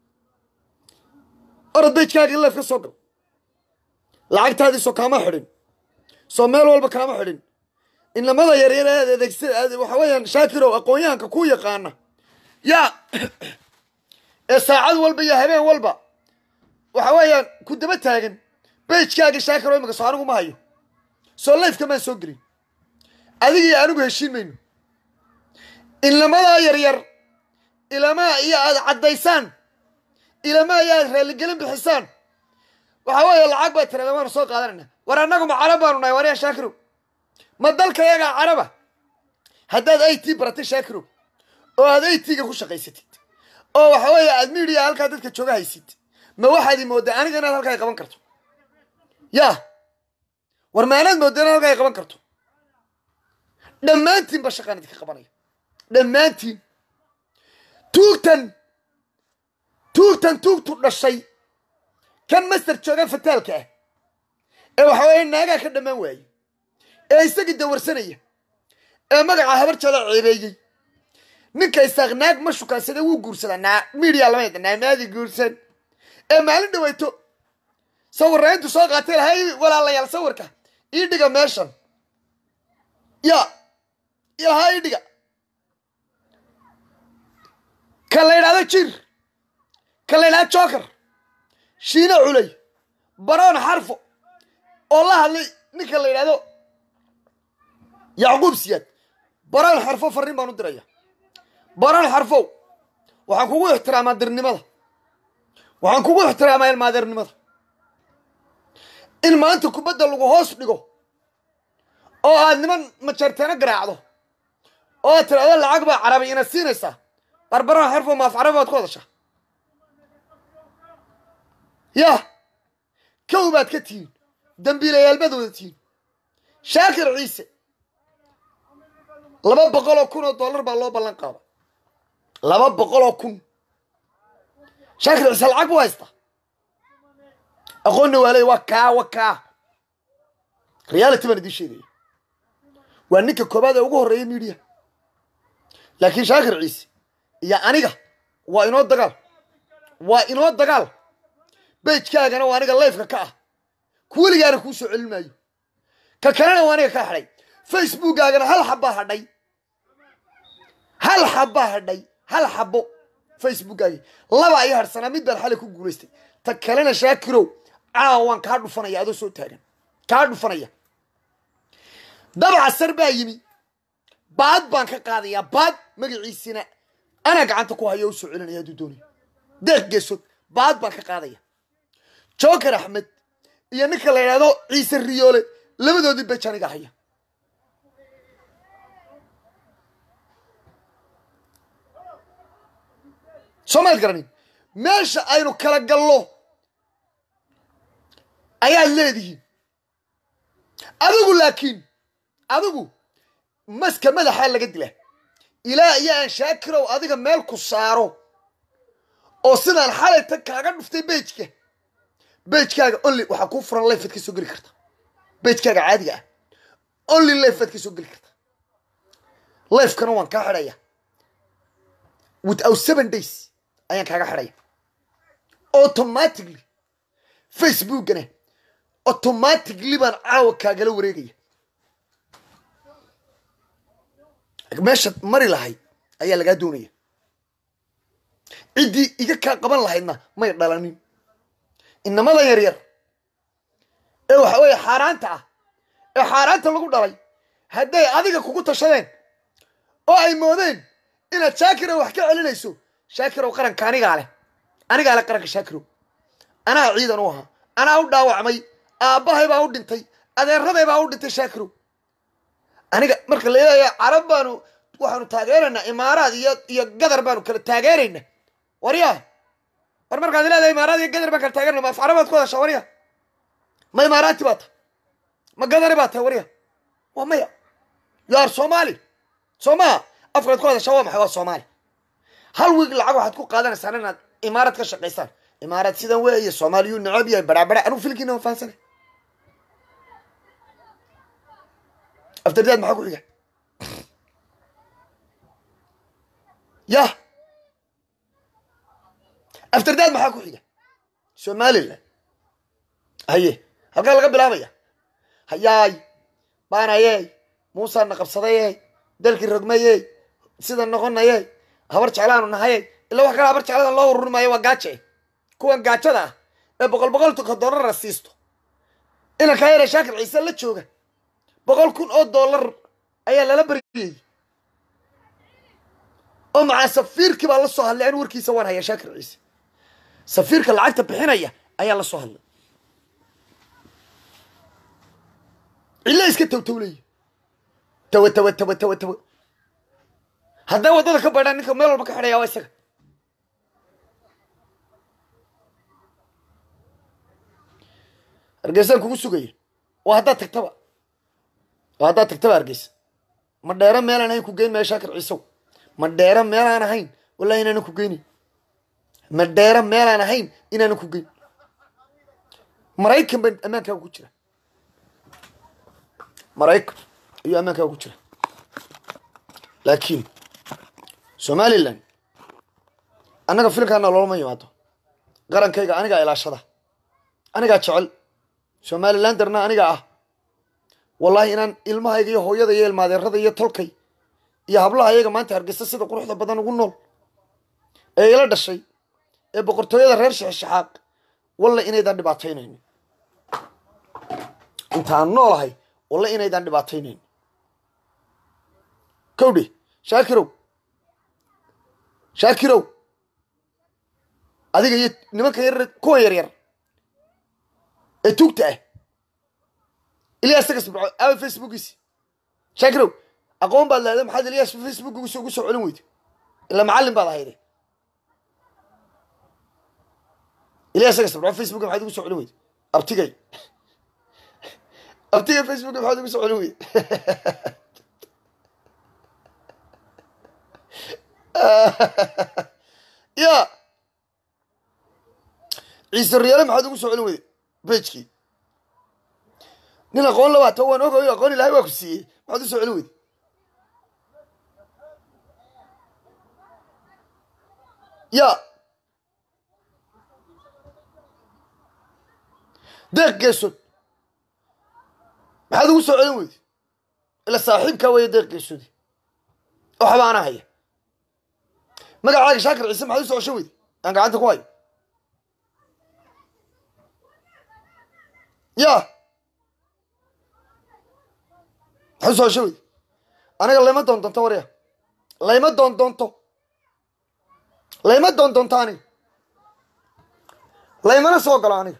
orod bejkaaga leef ka soo gal lacagtaadii soo kaama xidhin soo meel walba kaama xidhin inamada yaryar aad adeegsa waxa weeyaan shaakirow aqoon-yahanka ku yaqaana yaa ee saacad walba iyo habeen walba waxa weeyaan ku daba taagan bejkaaga shaakiro imika soo anigu ma hayo soo lifeka maan soo gelin adiga iyo anigu heshiin mayno inlamadaa yaryar ilamaa iyo aad caddaysaan ilamaa iyo aad raalligelin bixisaan waxaa weeye lacag baa tirada waanu soo qaadanayna war annagu ma carab baanu nahay wariya shaakirow ma dalka yagaa caraba haddaad i t baratay shaakirow oo aad i t-ga ku shaqaysatid oo waxa weeye aad miidiya halkaa dadka jooga haysid ma waxaad i mooddaa aniga inaad halkaa qaban karto yaa war maanaad moodda inaad halkaa qaban karto dhammaantiin ba shaqaan idinka qabanaya dhammaantiin tuugtan tuugtan tuugtu dhashay kan master jooga fataalka ah ee waxa weeye naagaa ka dhammaan waayey ee isagii dawarsanaya ee magaca habar jala ceebeeyey ninka isaaq naag ma shukaansada wuu guursadaa naa miidiya lama yada naamaadi guursan ee maalin dhaweyto sawirra intu soo qaatay lahay walaalayaal sawirka ii dhiga meeshan ya ilahaa ii dhiga ka la yidhahdo jir ka la yidhahdo joker shiine culay baroon xarfo oo la hadlay ninka la yidhahdo yacquub siyaad baroon xarfo farriin baan u diraya baroon xarfow waxaan kugu ixtiraamaa dirnimada waxaan kugu ixtiraamaa ilmaadeernimada in maanta kubadda lagu hoos dhigo oo aad niman majarteeno garaacdo oo aad tidhahdo lacag baa carabi inaad siinaysaa barbaroon xarfow maaf carabi baad ku hadashaa yah kow baad ka tihiin dambiilayaal baad wada tihiin shaakir ciise laba boqol oo kun oo dollar baa loo ballan qaada laba boqol oo kun shaakir ciise lacag buu haystaa aqoonna waa leey waa kaa wa kaa reality baan idiin sheegaya waa ninka koobaad ee ugu horreeya miidiya laakiin shaakir ciise iyo aniga waa inoo dagaal waa inoo dagaal bejkaagana waa aniga lifeka ka ah kuweligaana kuu soo celin maayo ka kalena waa aniga ka hadhay facebookaagana hal xabbaa hadhay hal xabbaa hadhay hal xabbo facebookaagi laba ayaa hadhsanaa mid baan xalay ku guulaystay ta kalena shaakirow caawa waan kaa dhufanaya adoo soo taagan kaa dhufanaya dabaca sar baa yimi baad baan ka qaadayaa baad magaciisina anaa gacanta ku hayo u soo celinaya hadduu doonayo deeq geesood baad baan ka qaadaya joker axmed iyo ninka la yidhahdo ciise riyoole labadoodii bej aniga haya soo maad garanin meesha aynu kala gallo ayaad leedihiin adigu laakiin adigu maska madaxaa laga dila ilaa iyo aan shaakirow adiga meel ku saaro oo sidaan xalayta kaaga dhuftay bejka bejkaaga only waxaa kuu furan lifead ka soo geli karta bejkaaga caadiga ah only lifead ka soo geli karta lifekana waan kaa xidhaya without seven days ayaan kaaga xidhaya automatically facebookana automatically baan caawa kaagala wareegaya meeshaad mari lahayd ayaa lagaa doonaya ciddii iga kaa qaban lahaydna may dhalanin inamada yar yar ee waxa weeye xaaraanta ah ee xaaraanta lagu dhalay hadday adiga kugu tashadeen oo ay moodeen inaad shaakirow wax ka celinayso shaakirow qaranka anigaa leh anigaa leh qaranka shaakirow anaa ciidan u ahaa anaa u dhaawacmay aabbahay baa u dhintay adeeraday baa u dhintay shaakirow aniga marka la leeyahay carab baanu waxaanu taageeraynaa imaaraad iyo iyo gadar baanu kala taageeraynaa waryaa war markaad leedahay imaaraad iyo gadar baan kala taageerana ma afcara baad ku hadashaa warya ma imaaraati baa tahay ma gadari baa tahay warya waa maya yaar soomaali soo maha afkaad ku hadashaa waa maxay waa soomaali hal wiig lacag waxaad ku qaadanaysaan inaad imaarad ka shaqaysaan imaaraad sidan weeye soomaaliyuu necab yahay badhabadha anugu filkiina waan fahansanay aftardaad maxaa ku xiga yah aftardaad maxaa ku xiga somalilan haye halkaa laga bilaabaya hayaay baanayey muusaana qabsadayey dalkii rogmayey sida noqonayey habar jeclaanu nahayey ila wax kale habar jeclada loo ururi maayo waa gaaje kuwan gaajada ah ee boqol boqolka dollara siisto inankaa yare shaakir ciise la jooga boqol kun oo dollar ayaa lala baryayey oo macaa safiirkii baa la soo hadlay anu warkiisa waan hayaa shaakir ciise safiirka lacagta bixinaya ayaa la soo hadlay cilla iska tawtawlaya tawa tawa tawa tawa tawa hadday waddada ka baydhaan ninka meel walba ka xidhaya waa isaga hargeysaan kugu sugaya waa haddaad tagtaba waa haddaad tagtaba hargeysa ma dheero meelaan ahayn ku geyn maya shaakir ciisow ma dheero meelaan ahayn wallahi inaanan ku geynin ma dheero meelaan ahayn inaanan ku geyn maraykan baa ammaankaaga ku jira maraykan ayuu ammaankaaga ku jira laakiin somalilan annaga filinkaana loolama yimaado qarankayga anigaa ilaashada anigaa jecel somalilan darna anigaa ah wallahi inaan ilmahayga iyo hooyada iyo ilmaadeerada iyo tolkay iyo hablaha ayaga maanta hargeysa sida quruxda badan ugu nool ee ila dhashay ee boqortooyada reer shexshaxaaq walla inaydaan dhibaataynaynin intaan noolahay walla inaydaan dhibaataynaynin kowdhe shaakirow shaakirow adiga iyo nimanka yar kuwan yar yar ee tuugta ah ilyas tagas birco aawa facebookiisi shaakirow aqoon baad leeday maxaad ilyas facebookiisa ugu soo celin weyda ilaa macallin baad ahayde ilyas tagas birco facebook maxaad ugu soo celin weyda abtigay abtigay facebook maxaad ugu soo celin weyda ya ciise riyaale maxaad ugu soo celin weyda bejkii nin aqoon labaata waan ogayo aqoon ilahay waa ku siiyey maxaad u soo celin weyda ya deeq geesood maxaad ugu soo celin weyda ila saaxiibkaa weeye deeq geesoodi waxba ana haya magacaaga shaakir ciise maxaad u soo ceshan weyda aan gacanta ku hayo ya maxaad u soo ceshan weyda aniga layma doon doonto warya layma doon doonto layma doon doonto aniga laymana soo galo aniga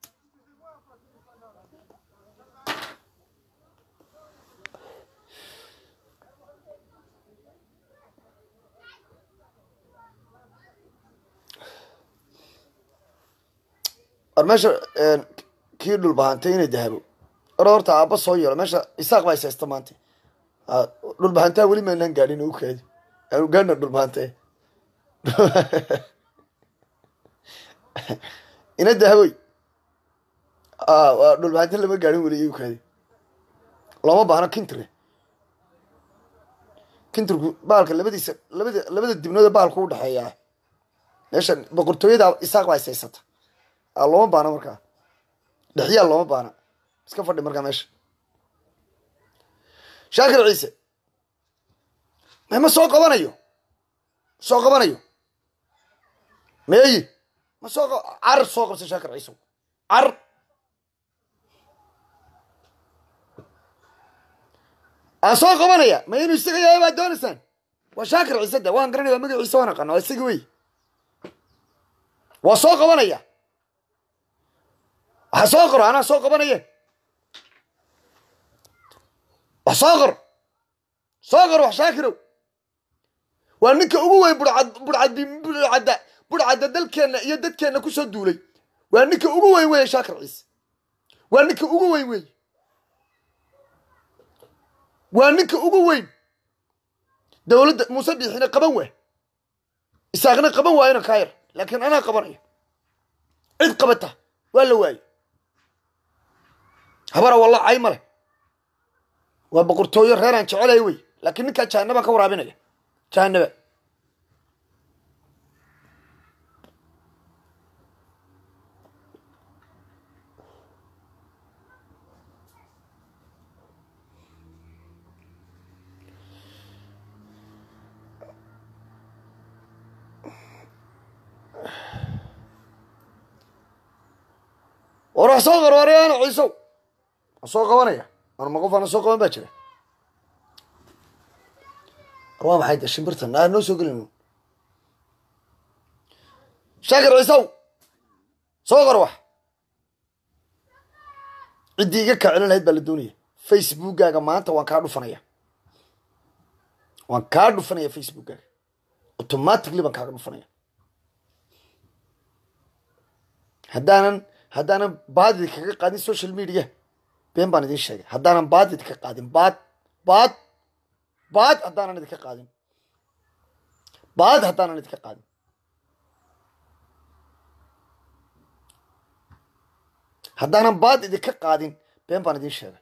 war meesha kii dhulbahantay inay dahabo or horta aabba soo yeelo meesha isaaq baa ishaysta maanta dhulbahantaa weli maynaan gaadhin u kaadi aanu gaadhna dhulbahante ina dahaboy waa dhulbahante lama gaadhin weli u kaadi looma baahno kintire kintirku baalka labadiisa labada labada dibnood ee baalku u dhexeeyaa meesha boqortooyada isaaq baa ishaysata looma baana markaa dhexyaal looma baana iska fadhi markaa meesha shaakir ciise ma soo qabanayo soo qabanayo meeyi ma soo car soo qabsa shaakir ciise car aan soo qabanaya ma inuu isaga yahay baad doonaysaan waa shaakir ciise de waan garanaya waa magaciisa waan aqana waa isaga wey waa soo qabanaya waxa soo qoro anaa soo qabanaye wax soo qor soo qor wax shaakirow waa ninka ugu weyn budcad budcad budcadda budcadda dalkeenna iyo dadkeenna kusoo duulay waa ninka ugu weyn weeye shaakir ciise waa ninka ugu weyn weeye waa ninka ugu weyn dowladda muuse biixina qaban waa isaaqna qaban waayona kaayar laakiin anaa qabanaya cid qabata waa la waaye habara walla cay male waa boqortooyo reeraan jecelaya wey laakiin ninkaa jahanabaa ka waraabinaya jahanaba war wax soo qarwareana ciisow waan soo qabanaya anuma qof ana soo qaban baa jira war waa maxay de shimbirtan aa noo soo gelin shaakir ciisaw soo qor wax ciddii iga kacilin lahayd baa la doonaya facebookkaaga maanta waan kaa dhufanaya waan kaa dhufanaya facebookkaaga automatically baan kaaga dhufanaya haddaanan haddaanan baadid kaga qaadin social media been baan idin sheegay haddaanan baadid ka qaadin baad baad baad haddaanan idinka qaadin baad haddaanan idinka qaadin haddaanan baad idinka qaadin been baan idin sheegay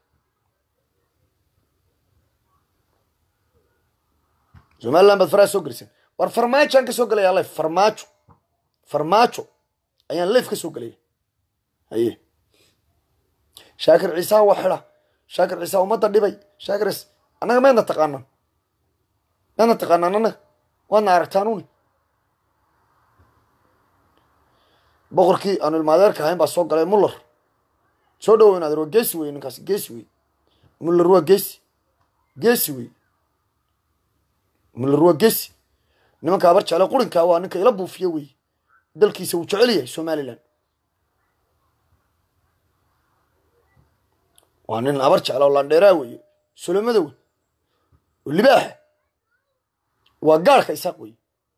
somaliland baad faraha soo geliseen war farmaajoaan ka soo gelaya lif farmaajo farmaajo ayaan lif ka soo gelaya haye shaakir ciisaha waa xida shaakir ciisaha ummadda dhibay shaakir ciis annaga meedna taqaanaan meedna taqaanaan annaga waadna aragtaanuni boqorkii aanu ilmaadeerka ahayn baa soo galay muller soo dhawow inaad waa geesi wey ninkaas geesi wey muller waa geesi geesi wey muller waa geesi nimanka abar jecla qurinkaa waa ninka ila buufiye wey dalkiisa wuu jecel yahay somaliland waa nin abar jecla oo landheeraa weeye solomada wey oo libaaxa waa gaarhka isaaq wey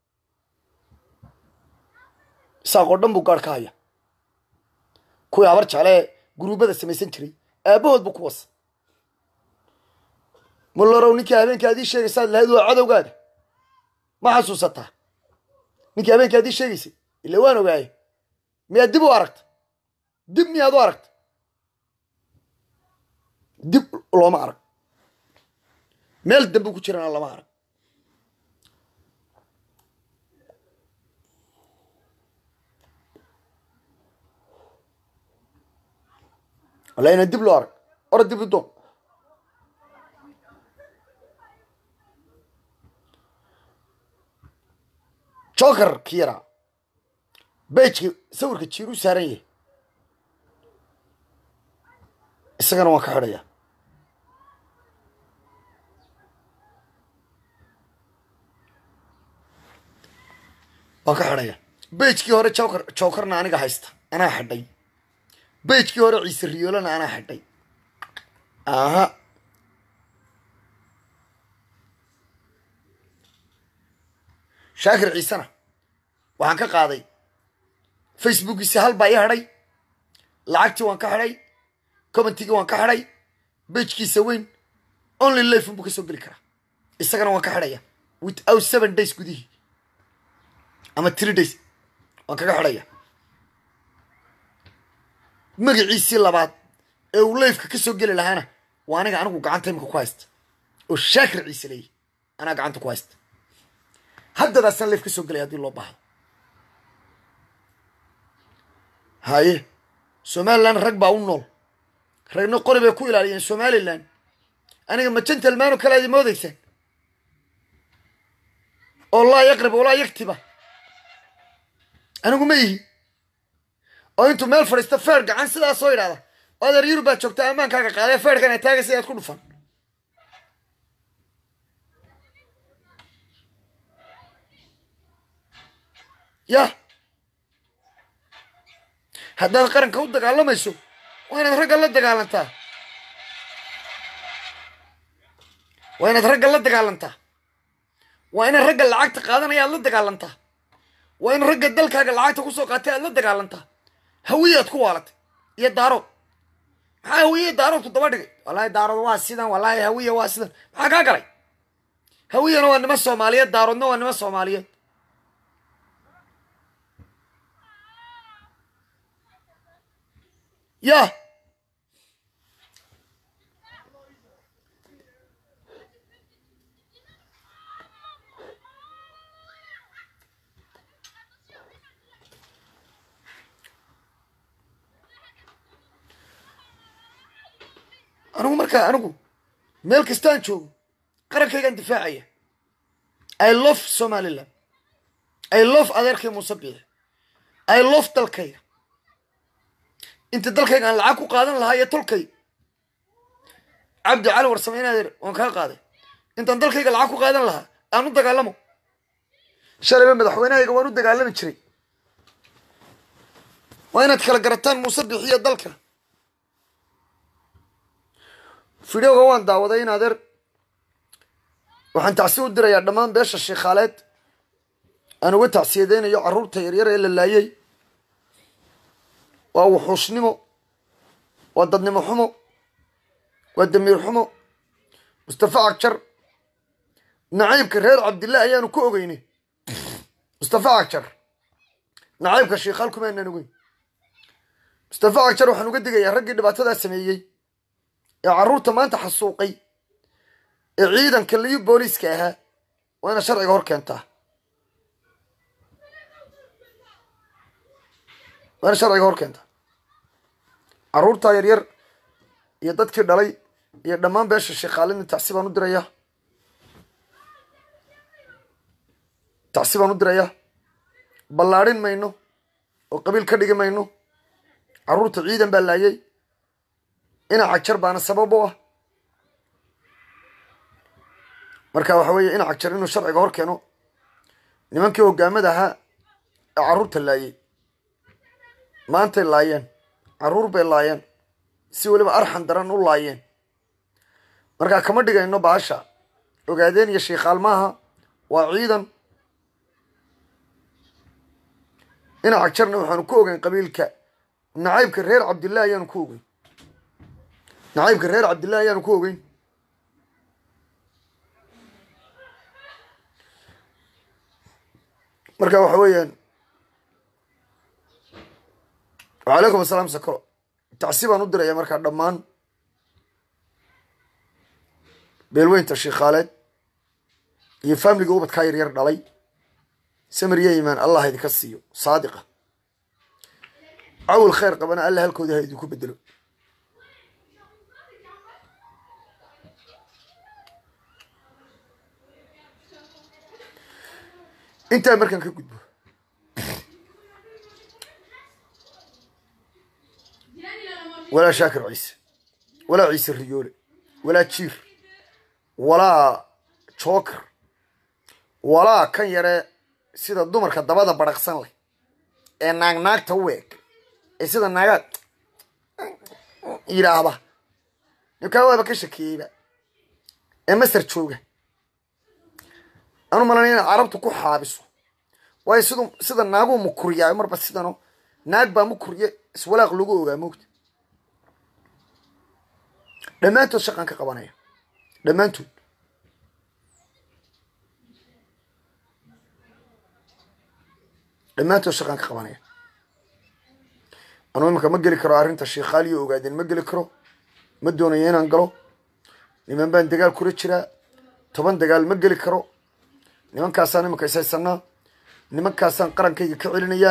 isaaq oo dhan buu gaarh ka haya kuwii abar jeclee guruubada samaysan jiray aabahood buu ku wasa mullerow ninkii habeenka adii sheegaysaad lahayd waa cadowgaada ma xasuusataa ninkii habeenka adii sheegaysay ila waan ogaaye miyaad dib u aragta dib miyaad u aragta dib looma arag meel dambe ku jirana lama arag walla inaan dib loo arag ora dib u doon joker ki yaraa bejki sawirka jiir u saaran yahay isagana waan ka xidhaya waan ka xidhaya bejkii hore joker jokerna aniga haysta anaa xidhay bejkii hore ciise riyoolana anaa xidhay aha shaakir ciisena waxaan ka qaaday facebookiisi hal baa ii hadhay lacagtii waan ka xidhay commentigii waan ka xidhay bejkiisa weyn only life unbuu ka soo geli karaa isagana waan ka xidhaya without seven days gudihii ama three days waan kaga xidhaya magaciisii labaad ee uu lifeka ka soo geli lahaana waa aniga anigu gacanta imika ku haysta oo shaakir ciise leeyahy anaa gacanta ku haysta haddadaasaan lif ka soo gelaya haddii loo baahdo haye somaliland rag baa u nool ragna qori bay ku ilaaliyeen somaliland aniga ma gentlmano kale adi moodaysaan oo laa yaqrib walaa yaktiba anigu ma ihi oo intuu meel fadhiista feer gacan sidaas soo yidhahda oo adeer yurub baad joogtaa ammaankaaga qaadee feerkan ay taagaysa inaad ku dhufan yah haddaad qaranka u dagaalamayso waa inaad ragga la dagaalantaa waa inaad ragga la dagaalantaa waa inaad ragga lacagta qaadanaya aad la dagaalantaa waa in ragga dalkaaga lacagta kusoo qaatay aad la dagaalantaa hawiyaad ku waalatay iyo daarood maxaa hawiye daaroodku daba dhigay wallaahi daarood waa sidan wallaahi hawiya waa sidan maxaa kaa galay hawiyana waa nima soomaaliyeed daaroodna waa nima soomaaliyeed yah anigu markaa anigu meel kastaan joogo qarankaygaan difaacaya i love somaliland i love adeerkay muuse biix i love dalkayga inta dalkayga aan lacag ku qaadan lahaa iyo tolkay cabdi cali warsame in adeer waan kaa qaaday intaan dalkayga lacag ku qaadan lahaa aan u dagaalamo shalayba madaxweynehayga waan u dagaalami jiray waa inaad kala garataan muuse bixiyo dalka fideoga waan daawaday in adeer waxaan tacsi u dirayaa dhammaan beesha sheikhaaleed aan uga tacsiyadeynayo carruurta yaryar ee la laayay waa wuxuushnimo waa dadnimo xumo waa damiir xumo mustafa cagjar nacaybka reer cabdillah ayaanu ku ogeynay mustafa cagjar nacaybka shiikhaal kuma aanaan ogeyn mustafa cagjar waxaan uga digayaa raggii dhibaatadaa sameeyey ee carruurta maanta xasuuqay ee ciidanka liyo booliiska ahaa waa inaad sharciga hor keentaa waa inaad sharciga hor keentaa carruurtaa yaryar iyo dadkii dhalay iyo dhammaan beesha sheekaalina tacsi baan u dirayaa tacsi baan u dirayaa ballaadhin mayno oo qabiil ka dhigi mayno carruurta ciidan baa laayay ina cagjar baana sabab u ah marka waxa weeye ina cagjar inuu sharciga hor keeno nimankii hogaamada ahaa ee carruurta laayay maantay laayeen carruur bay laayeen si weliba arxan daran u laayeen markaa kama dhigayno baasha ogaadeen iyo shiikhaal maaha waa ciidan ina cagjarna waxaanu ku ogeyn qabiilka nacaybka reer cabdillah ayaanu ku ogeyn nacaybka reer cabdillah ayaanu ku ogeyn marka waxa weeyaan wacalaykum asalaam sakro tacsi baan u diraya markaa dhammaan beelweynta shiikhaaleed iyo faamiliga ubadkaa yaryar dhalay samir iyo imaan allah idinka siiyo saadiqa cawil khayr qabana alla halkooda ha idinku bedelo intaa markaan ka gudbo walaa shaakir ciise walaa ciise riyoole walaa jiir walaa joker walaa kan yaree sida dumarka dabada badhaqsan leh ee naag naagta u eeg ee sida naagaad yidhaahda ninkaa waaba ka shakeeyeyba ee masar jooga anu malanay inaad carabtu ku xaabiso waayo sidu sida naaguu mukuriyaa marba sidano naag baa mukuriye iswalaaq lagu ogaa moogta dhammaantood shaqaan ka qabanaya dhammaantood dhammaantood shaqaan ka qabanaya anuu imanka ma geli karo arrinta shiikhaaliyo ogaadeen ma geli karo ma doonayo inaan galo niman baan dagaal kula jiraa toban dagaal ma geli karo nimankaasaan imanka ishaysanaa nimankaasaan qarankayga ka celinayaa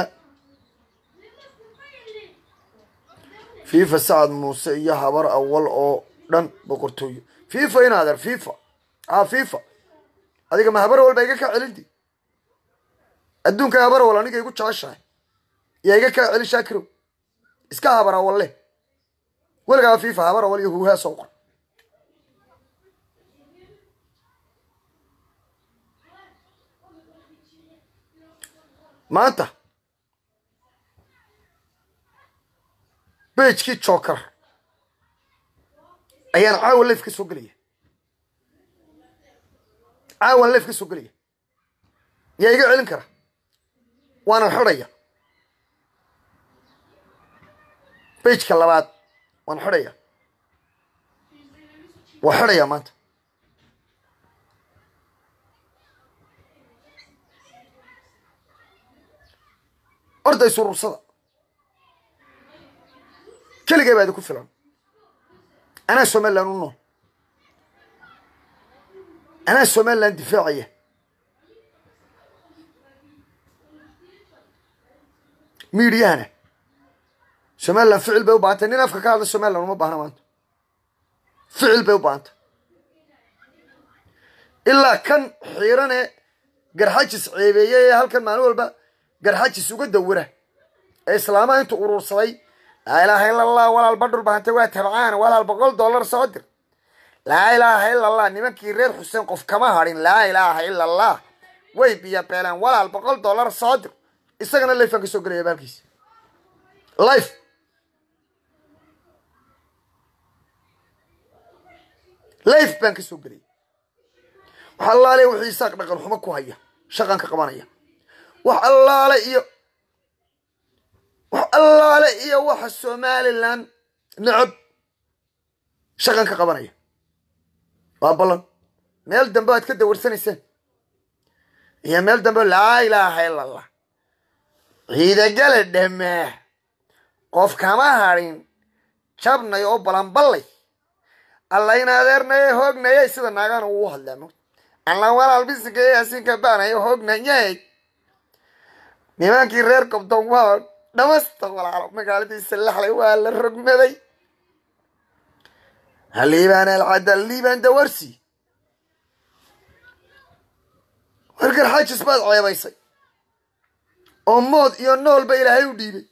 fifa sacad muuse iyo habar awal oo dhan boqortooyo fifa in adeer fifa a fifa adiga ma habar awal baa iga kaa celinti adduunka habar awal aniga igu jeceshahay yaa iga kaa celin shaakirow iska habar awal leh weligaa fifa habar awal iyo huuhaa soo qor maanta bejkii joker ayaan caawan leef ka soo gelaya caawan leef ka soo gelaya yaa iga celin kara waanan xidhaya bejka labaad waan xidhaya waa xidhaya maanta orday surursada keligay baa idinku filan anaa somalilan u nool anaa somalilan difaacaya miidiyahana somalilan ficil bay u bahantay nin afka ka hadla somalilan uma baahna maanta ficil bay u bahantay ilaa kan xiirane garxajis ceebeeye ee halkan maalin walba garxajis uga dawira ee islaamaha intuu urursaday laa ilaaha ila allah walaal badhul bahantay waa tabcaan walaal boqol dollar soo dir laa ilaaha ila allah nimankii reer xuseen qof kama hadhin laa ilaaha ila allah way biya beelaan walaal boqol dollar soo dir isagana lifaan ka soo gelaya baalkiisa life life baan ka soo gelaya wax allaale wuxuu isaaq dhaqan xumo ku haya shaqan ka qabanaya wax allaale iyo wax allaale iyo waxa somalilan necab shaqan ka qabanaya waa ballan meel dambe aad ka dawarsanayseen iyo meel dambe laa ilaaha ila allah ciidagala dhamaa qof kama hadhin jabnay oo balanballay alla in adeernaye hoognayay sida naagana uu hadlaamo alla walaal bisigay asinka baanayo hoognayay nimankii reer kobton waa dhamasta walaalo magaaladiisa laxlay waa la rogmaday haliibaan alcada liibaan dawarsi warkar xajis baad ceebaysay oo mood iyo noolba ilaahay u dhiibay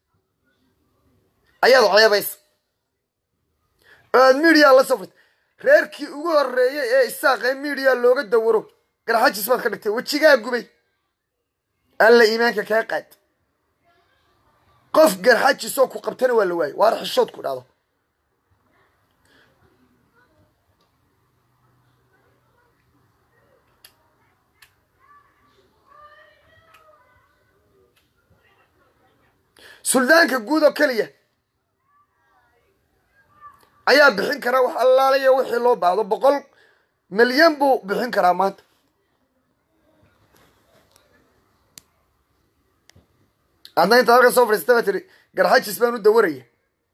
ayaad ceebaysay oo aad midiya la safrtay reerkii ugu horreeyay ee isaaqee midiya looga dawaro garxajis baad ka dhigtay wejigaa gubay alla iimaanka kaa qaad qof garxajisoo ku qabtana waa la waayay waar xishood ku dhahdo suldaanka guud oo keliya ayaa bixin karaa wax allaalaya wixii loo baahdo boqol milyan buu bixin karaa maanta adna intaad halka soo fadhiisata baa tiri garxajis baan u dawaraya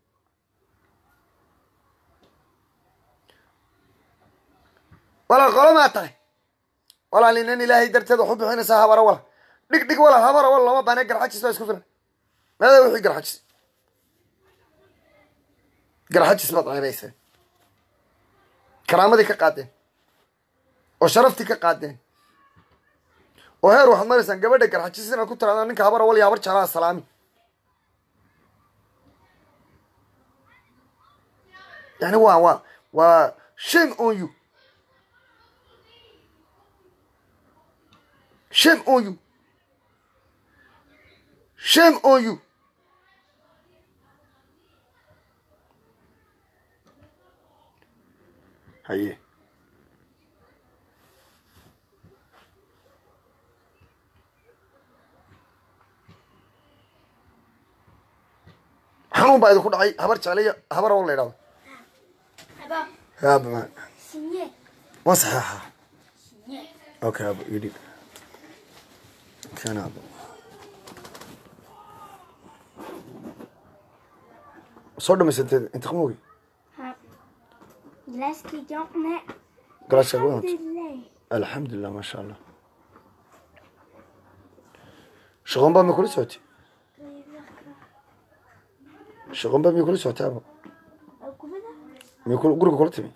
walaal qolo maa tahay walaal inan ilaahay darteed wax u bixinaysaa habara wala dhig dhig wala habara wala lama baane garxajis baa isku filan maada wixii garxajis garxajis baad ceebayseen karaamadii ka qaadeen oo sharaftii ka qaadeen oo heer waxaad maraysaan gabadha garxajis inaad ku tiraadaan ninka habar awal iyo habar jeclaa salaami yani waa waa waa shame on you shame on you shame on you haye xanuun baa idinku dhacay habar jeclaya habar awal la idhahdo Aba, yaabama signé. waa saxeexa Signé. okay abo idhib kana abo soo dhamaysanteed inta qamogi Ha. Glaski jonkne. galaasha wadant Alhamdulillah. alxamdulilah maasha allah shaqoon baa mi kula socotay shaqoon baa mi kula socotay abo Akumada? mi kula guriga kula timi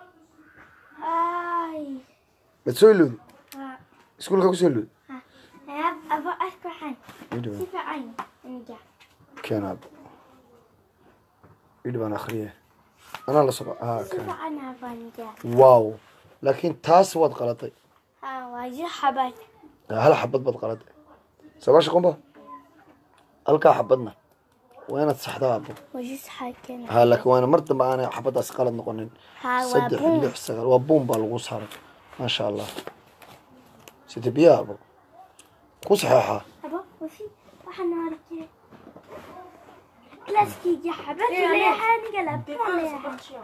Ay. mad soo ilowdi Ha. iskuulka ku soo ilowdi Ha. Ab aba asbaxan. idhiba Si fiican. Aniga. keena abo idhibaan akriye anaa la soco ah Si keena fiican abaniga. wow laakiin taas waad qalatay Ha, waa ji xabad. hal xabad baad qalatay sabaa shaqoon ba halkaa xabadna waa inaad saxdaa abo Waa ji saxaken. ha laakiin waana mar dambe aanay xabadaas qalad noqonin Ha, waa saddex bun. lix sagaal waa buun baa lagu saaray maasha allah sida biyaha abo ku saxeexaa Aba, wasi waxaan arkay. Glaski xabad leeyahay aniga la leeyahay.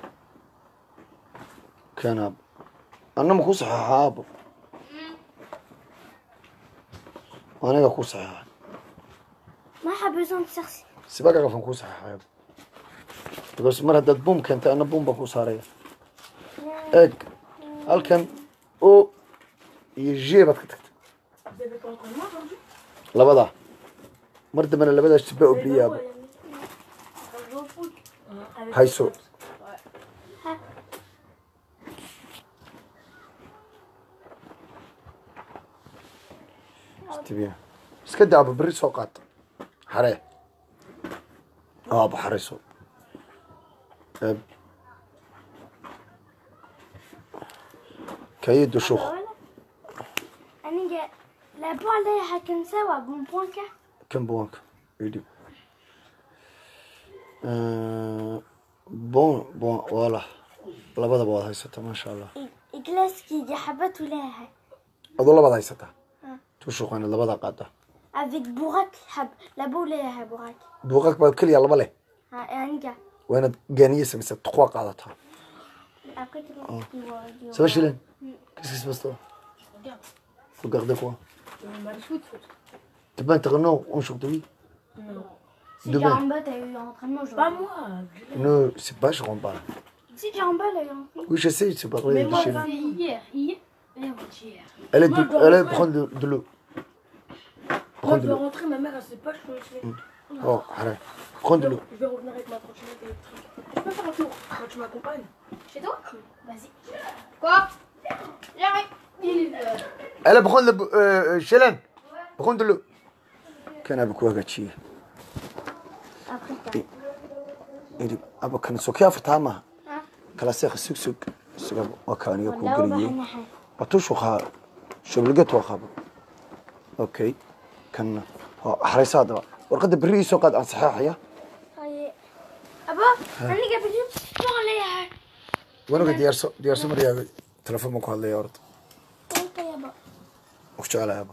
keena abo anna ma ku saxeexaa abo aniga ku saxeexa Ma xabisan shakhsi. sibaga qafan ku saxeexay abo because mar haddaad buum keentay anna buum baa ku saaraya eeg halkan o iyo j baad ka tagtay labadaa mar dambena labadaas jibba oo biyaaba hayso istibiya iska daaba berri soo qaata xaree aaba xareyso Eeb. كايد وشوخ ولا أنا لا بو عليها كان سوا بون بوان كا كم بوانك يدي آه بون بون والله labadaba waad haysataa maasha allah إجلاسكي دي حبت ولاها adoo labaad haysataa Ah. tushuqaana labadaa qaada avec بوراك حب لا بو لها بوراك buuqaq baa keliya laba leh ها يعني كا waa inaad gaaniye samaysa tuqwaa qaadataa après tu vas ça va Chilène qu'est-ce qui se passe toi regardez quoi t'es pas un terrain aujourd'hui Si Demain. Jamba t'as eu entraînement aujourd'hui. Pas moi. non c'est pas je rentre pas là Si Jamba elle a eu entraînement. oui je sais c'est pas Mais vrai de moi, Chilène c'est hier. Hier. Et avant-hier. elle est Moi, de, je dois elle est rentrer. prendre de, de l'eau Moi, prends je de vais l'eau rentrer, ma mère, elle sait pas, je peux laisser. oh arrête prends de l'eau Je vais revenir avec ma trottinette électrique. Je peux faire un tour quand tu m'accompagnes. Chez toi Vas-y. Quoi J'arrive. elle est prendre de euh, Chilène prends de l'eau كان أبوك وقتشي Après t'as. يدي أبا كان سوكيا فتامة ها؟ كلا سيخ سوك سوك سوك وكان يكون ولا قريه وبحنا حاجة. بطوش وخا شو لقيت وخاب اوكي كان حريص هذا ورقد بري سو قد صحيح يا طيب. أبا أنا قبل شو عليها وانا قد ديارسو ديارسو مريا تلفون مكو هذا يا ورد أنت يا أبا وش على يابا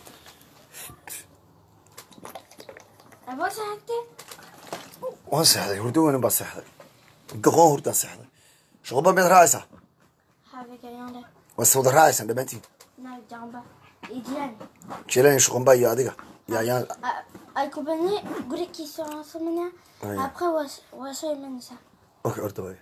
أبا ساعدتي وان سحدي هردو وين بس سحدي ققون هردا سحدي شغل بين رايسة حابك يا يانا وسود رايسة دبنتي ناك جنبا إديان شيلين شغل باي يا ديك يا يا Ay compagnie, guri qui sont ensemble. Ouais. Après, on va se mener ça. اوكي ارد باي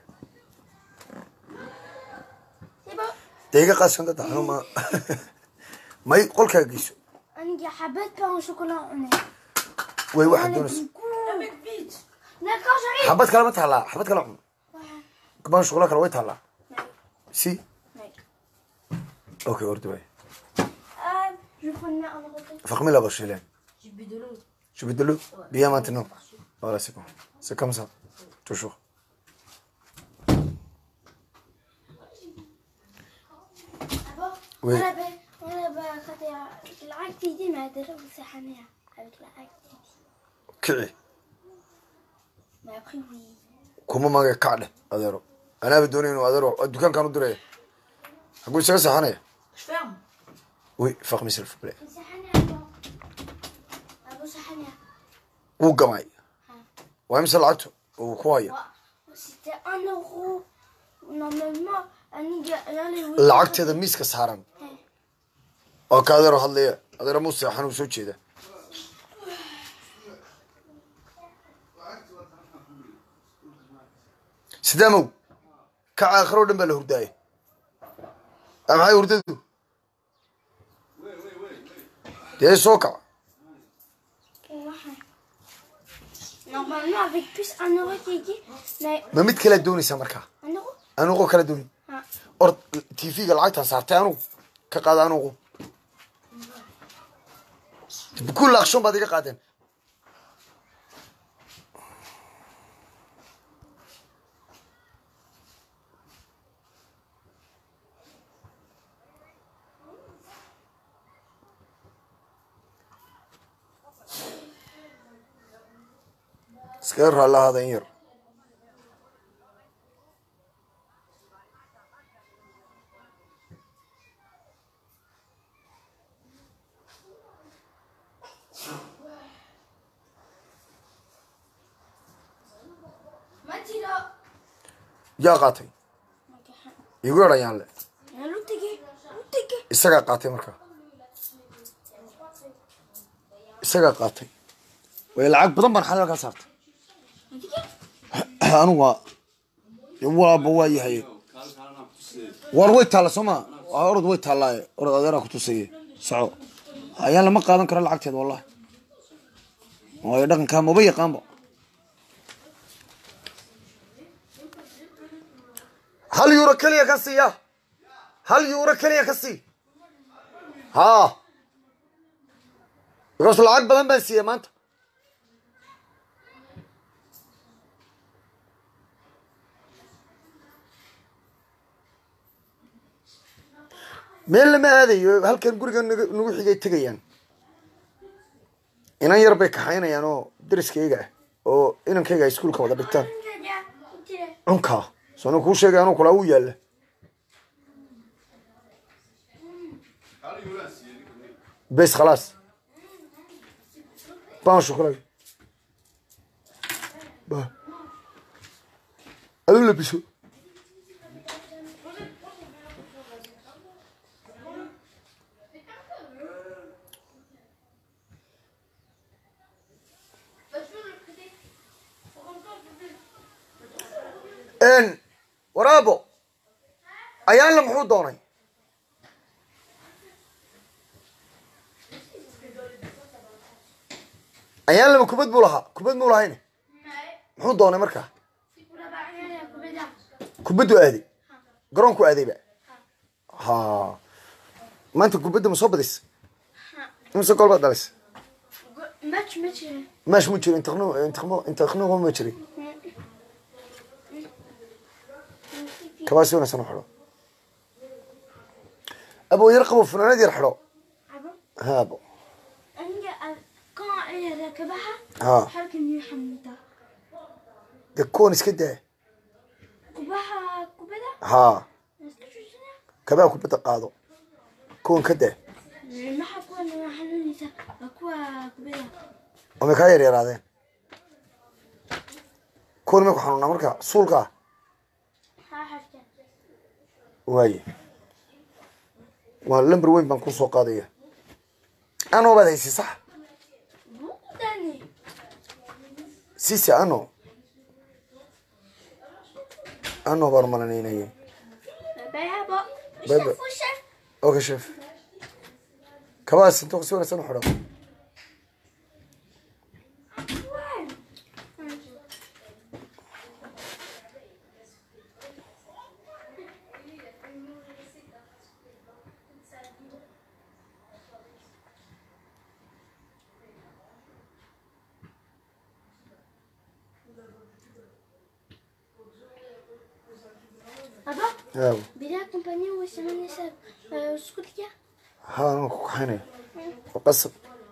C'est bon. دقيقة قاسم ده انا ما ما يقول كاجيسو أنا جا حبيت pain au chocolat. On est. وي واحد On est دونس du coup. Mec, vite. D'accord, j'arrive. حبات كلام تهلا حبات كلام Ouais. كمان شغلك لو تهلا Ouais. سي Ouais. اوكي ارد باي Euh, je prenais un repas. فخمي لا بشيلين J'ai bu de l'eau. Je vais de l'eau Bien maintenant. Voilà, c'est bon. C'est comme ça. Toujours. D'abord, Oui. on avait, on avait raté l'activité, mais déjà, vous savez, avec l'activité. kici Mais après, oui. kuma maga kacdhe adeero anaaba doonay inuu adeero dukaankaan u diraya haguu isaga saxanaya Je ferme. oui faqmi s'il vous plaît Vous savez, avant. Vous savez, wuu gamay waa imse lacagtu uu ku haya c'était un euro. Normalement, un gars, lacagteeda miiska saaran oo ka adeero hadlaya adeero muu seexan uu soo jeeda sidaamow kaca aakhiro o dhan baa la hurdaaya a maxay hurdadu dee soo kaca Normalement, avec plus un euro qui est dit, mais ma mid kala doonaysaa markaa un euro anuqo kala dooni Ah. or tv-ga lacagtaan saartay anugu ka qaada anugu kulla akshoon baad iga qaadeen iskaga raallahaada in yar Mathilda. yaa qaatay igu yarayaan le L'outigé, l'outigé. isagaa qaatay markaa isagaa qaatay way lacag badan baan xalal kaa saartay anigu waa waaba waa yahay war way taalla soo ma waa orod way taallaaye orod adeeraa ku tusaye soco ayaan lama qaadan karo lacagteeda wallahi waayo dhaqankaa maba yaqaanba hal yuuro keliya ka siiya hal yuuro keliya ka sii haa because lacag badan baan siiyey maanta meel lama aadayo halkan guriga nagu nagu xigay tegayaan inan yar bay kaxaynayaan oo dariskayga ah oo inankayga ay iskuulka wada dhigtaan cunkaa soona kuu sheegay anuu kulaa wuu yaalla bes khalaas baan shukulay ba adu labiso n waraabo ayaanla muxuu doonay ayaanlama kubad buu lahaa kubad muu lahayne muxuu doonay markaa kubaddu aaday garoonku aadayba ha maanta kubadda ma soo badis imise gool baad dhalaysa Match, match. maash mu jiro intiqno intiqmo intiqnigo ma jirin kabaasi wanaagsan u xidho abo yar qabo funaanad yar xidho Abo, haabo aniga ah, quand ay rakabaha ha halkan iyo xamuda. dee kuwan iska daa Kubaha kubada ha iska joojina. kabaa kubadda qaado kuwan ka daa Maxaa kuwan waa xanuunaysa? Waa kuwa kubada. oo may kaa yar yaraadeen kuwan may ku xanuunaa marka suulka ah Ha xafta. waaye waa lamber weyn baan kusoo qaadaya anoo baad haysi sax Buudani. sisi ano ano baan malanaynaya Bye abo. Bye bye. Chef, chef. okay chef kabaas intuu si wanaagsan u xidho Abo, haabo bila compagnie way sameynaysaa eh, isku diya. ha anaa ku kaxaynaya oo qasab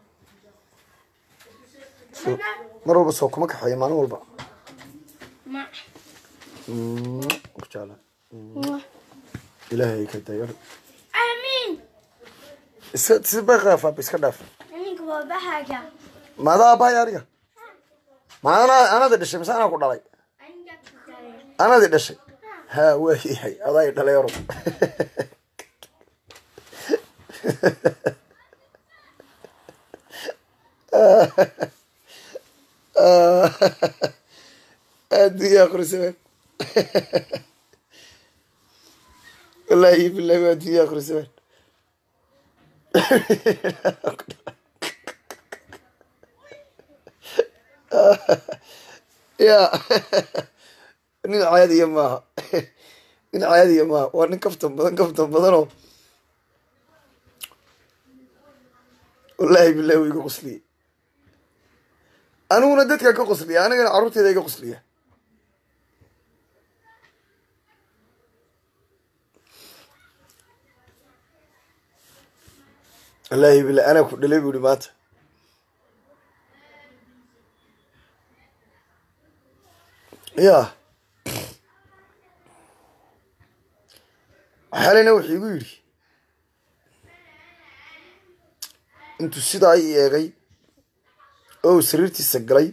So- mar walba soo kuma kaxeeya maalin walba Ma. Mm, ku jeclaa Wa. ilaahay ka dayar Amin. iska si bay qaafaa iska dhaaf Aniga waa bahaga. maadaa aabbahay aniga ma anaa anada dhashay mise anaa ku dhalay Aniga kutaya. anadi dhashay ha waayahay adaa i dhalay oro addunya akhrisaban wallaahi billahi waa addunya akhrisaban ya nin caadiya maaha nin caadiya maaha waa nin kaftan badan kaftan badanoo wallaahi billahi wuu iga qosliye aniguna dadka ka qosliya anigana carruurteeda iga qosliya wallaahi billahi anaa ku dhalay bu ihi maanta ya xalina wuxuu igu yidhi intuu sidaa i eegay oo uu sariirtiisa galay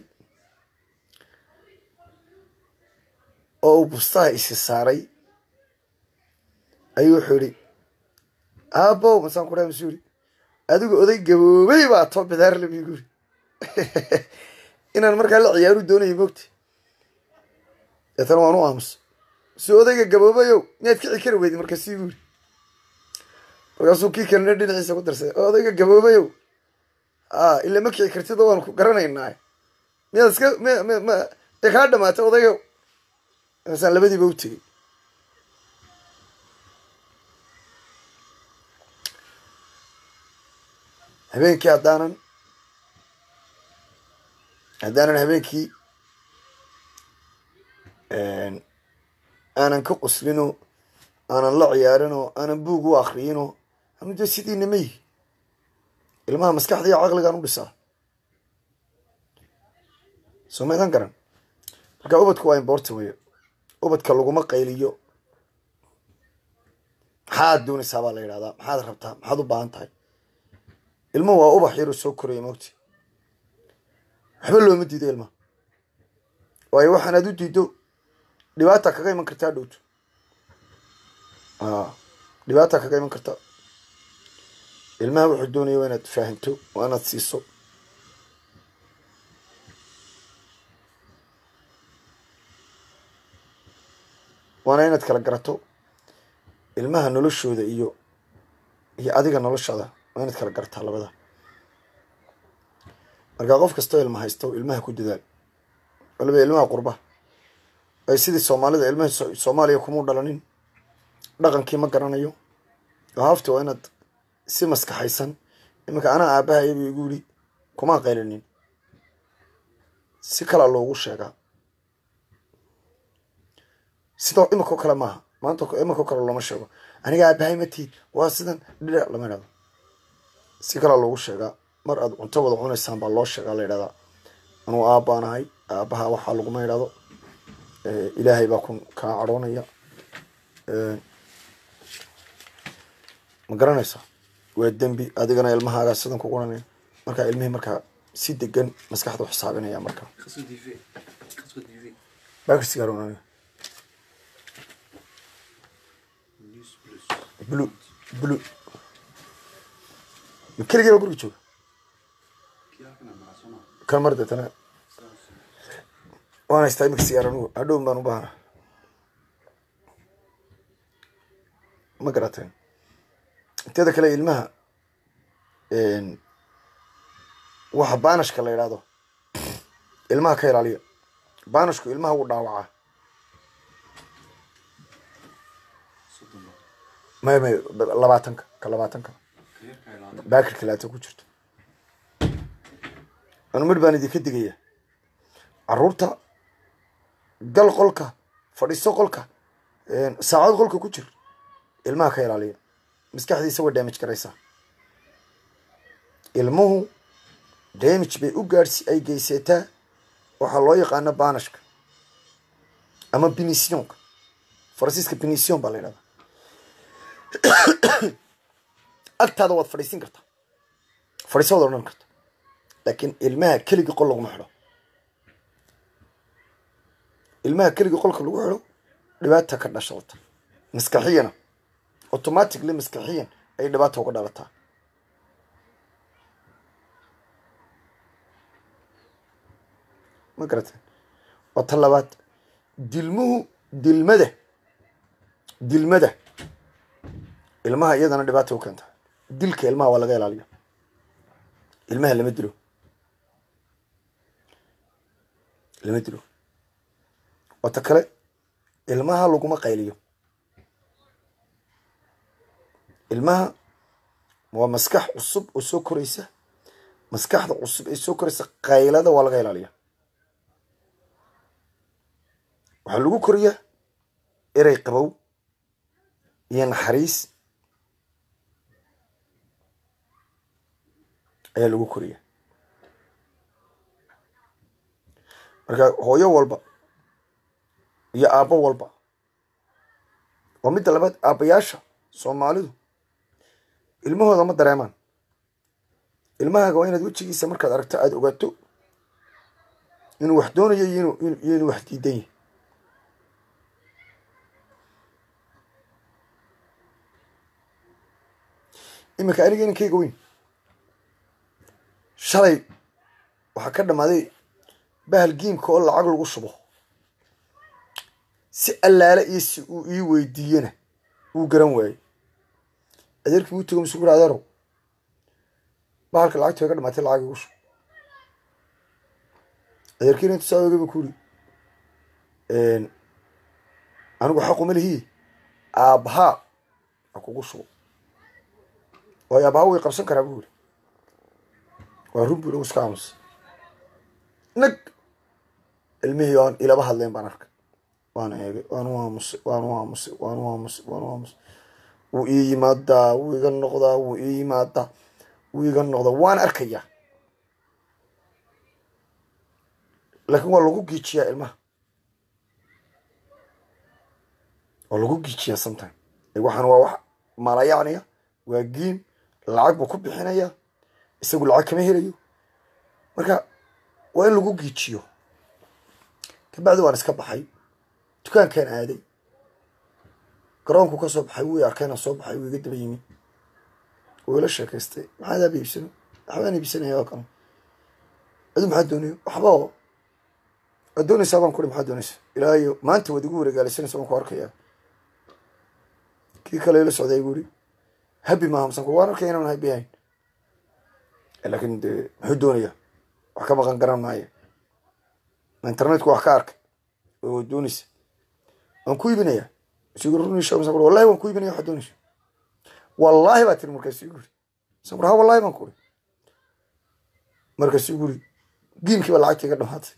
oo uu bustaha isi saaray ayuu wuxuu yidhi aabbow masaan ku dhahay masuu yidhi adigu oday gaboobay baa too bidaarle bu igu yidhi inaan markaa la ciyaaru doonayo mogta deetana waan u aamusa si odayga gaboobayow miyaad kici kari weydin markaasii bu yidhi markaasuu kii kalena dhinaciisa ku darsaday oo odayga gaboobayow a ila ma kici kartid oo waan ku garanaynaa miyaad iska m m m dee kaa dhamaatay odaygow markaasaan labadiiba u tegey habeenkii haddaanan haddaanan habeenkii aanan ka qoslino aanan la ciyaarinoo aanan buug u akriyino anu dee sidiina ma yihi ilmaha maskaxda iyo caqligaan u dhisaa soo maydan garan marka ubadku waa important weyo ubadka laguma qayliyo maxaad doonaysaa baa la yidhahdaa maxaad rabtaa maxaad u baahan tahay ilmuhu waa ubax yaroo soo koraya mogti waxba looma diido ilmaha waayo waxaan aad u diido dhibaata kaga iman kartaa dhowto dhibaata kaga iman karta ilmaha wuxuu doonaya waa inaad faahinto waa inaad siiso waana inaad kala garato ilmaha noloshooda iyo iyo adiga noloshaada waa inaad kala garataa labada markaa qof kastoo ilma haysto ilmaha ku dadaal waliba ilmaha qurba ay sidii soomaalida ilmaha soomaaliya kumuu dhalanin dhaqankii ma garanayo haafti waa inaad si maskaxaysan iminka anaa aabahayabuu igu yidhi kumaa qaylinin si kalaa loogu sheegaa sidoo iminkao kale maaha maanta iminkao kale looma sheego aniga aabahay ma tiid waa sidan dhidha lama idhahdo si kalaa loogu sheegaa mar aad cunto wada cunaysaan baa loo sheegaa la yidhahdaa anuu aabbaanahay aabaha waxaa laguma idhahdo ilaahay baa kun kaa cadhoonaya ma garanaysaa waa dembi adigana ilmahaagaa sidan ku guranaya markaa ilmihii markaa si degan maskaxda u xisaabinaya markaa bakirsigaar blu blu ma keligii baa guriga jooga kan mar deetana waan haystaa imika sigaar anugu hadhown baan u baahana ma garateen inteeda kale ilmaha waxa baanashka la yidhaahdo ilmaha ka ilaaliya baanashku ilmaha wuu dhaawacaa may may labaatanka ka labaatanka baakirka laata ku jirto anu midh baan idinka digaya caruurta gal qolka fadhiiso qolka saacad qolka ku jir ilmaha ka ilaaliya maskaxdiisa way damage garaysaa ilmuhu damage bay u gaadhsi ay geysataa waxaa loo yaqaana baanashka ama binisionka faransiiska binision baa la yidhahdaa agtaada waad fadhiisin kartaa fadhiisa waad odhan karta laakiin ilmaha keligii qol laguma xidho ilmaha keligii qolka lagu xidho dhibaata ka dhashalta maskaxiyana automatically maskaxiyan ay dhibaata uga dhalataa ma garateen waa ta labaad dilmuhu dilmada dilmada ilmaha iyadana dhibaata u keenta dilka ilmaha waa laga ilaaliya ilmaha lama dilo lama dilo wata kale ilmaha laguma qayliyo ilmaha waa maskax cusub oo soo koraysa maskaxda cusub ee soo koraysa qaylada waa laga ilaaliya waxaa lagu koriyaa erey qabow iyo naxariis ayaa lagu koriya marka hooyo walba iyo aabbo walba waa midda labaad aabbayaasha soomaalidu ilmahooda ma dareemaan ilmahaaga waa inaad wejigiisa markaad aragto aada ogaato inuu wax doonayo iyo inu iyo inuu wax diidan yahay iminka aniga inankayga weyn shalay waxaa ka dhammaaday bahal giimka oo lacag lagu shubo si allaale iyo si uu ii weydiiyena wuu garan waayey adeerkii wuu tego mase guri adeerow bahalka lacagta way ka dhamaatay lacag igu shub adeerkiina intu saa oga ku uri anigu xaquma lihi aabbahaa ha kugu shubo waayo aabbaha way qabsan karaa bu uri waa run buu iska aamusay nag ilmihii aan ilaba hadleen baan arkay waana eegay waanu aamusay waanu aamusay waanu aamusay waanu aamusay wuu ii yimaadaa wuu iga noqdaa wuu ii yimaadaa wuu iga noqdaa waan arkayaa laakiin waa lagu giijiyaa ilmaha waa lagu giijiyaa sometime waxaan waa wax malayacniya waa giim lacag buu ku bixinaya isagu lacag kama helayo marka waa in lagu giijiyo kabacdi waan iska baxay dukaankaan aaday garoonku ka soo baxay wuu arkayna soo baxay wuu iga daba yimi wuu ila sheekaystay maxaad aaba iibsano waxbaan iibsanaya oo kale adu maxaad doonaya waxba oo waad doonaysaa baan kuri maxaad doonaysa ilaahayo maanta waad igu wareegaalisanaysa waan ku arkayaa kii kale ila socday buu iri habi maaha masan waan arkaya inaan habi ahayn laakiin dee muxuu doonayaa wax ka maqan garan maayo internetku wax ka arkay oo waad doonaysa waan ku iibinayaa isigu runisha masan kuri wallahi waan ku iibinaya waxaad doonaysa wallaahi baa tiri markaas igu iri masan kuri ha wallahi baan kuri markaas igu iri giimkii baa lacagta iga dhamaatay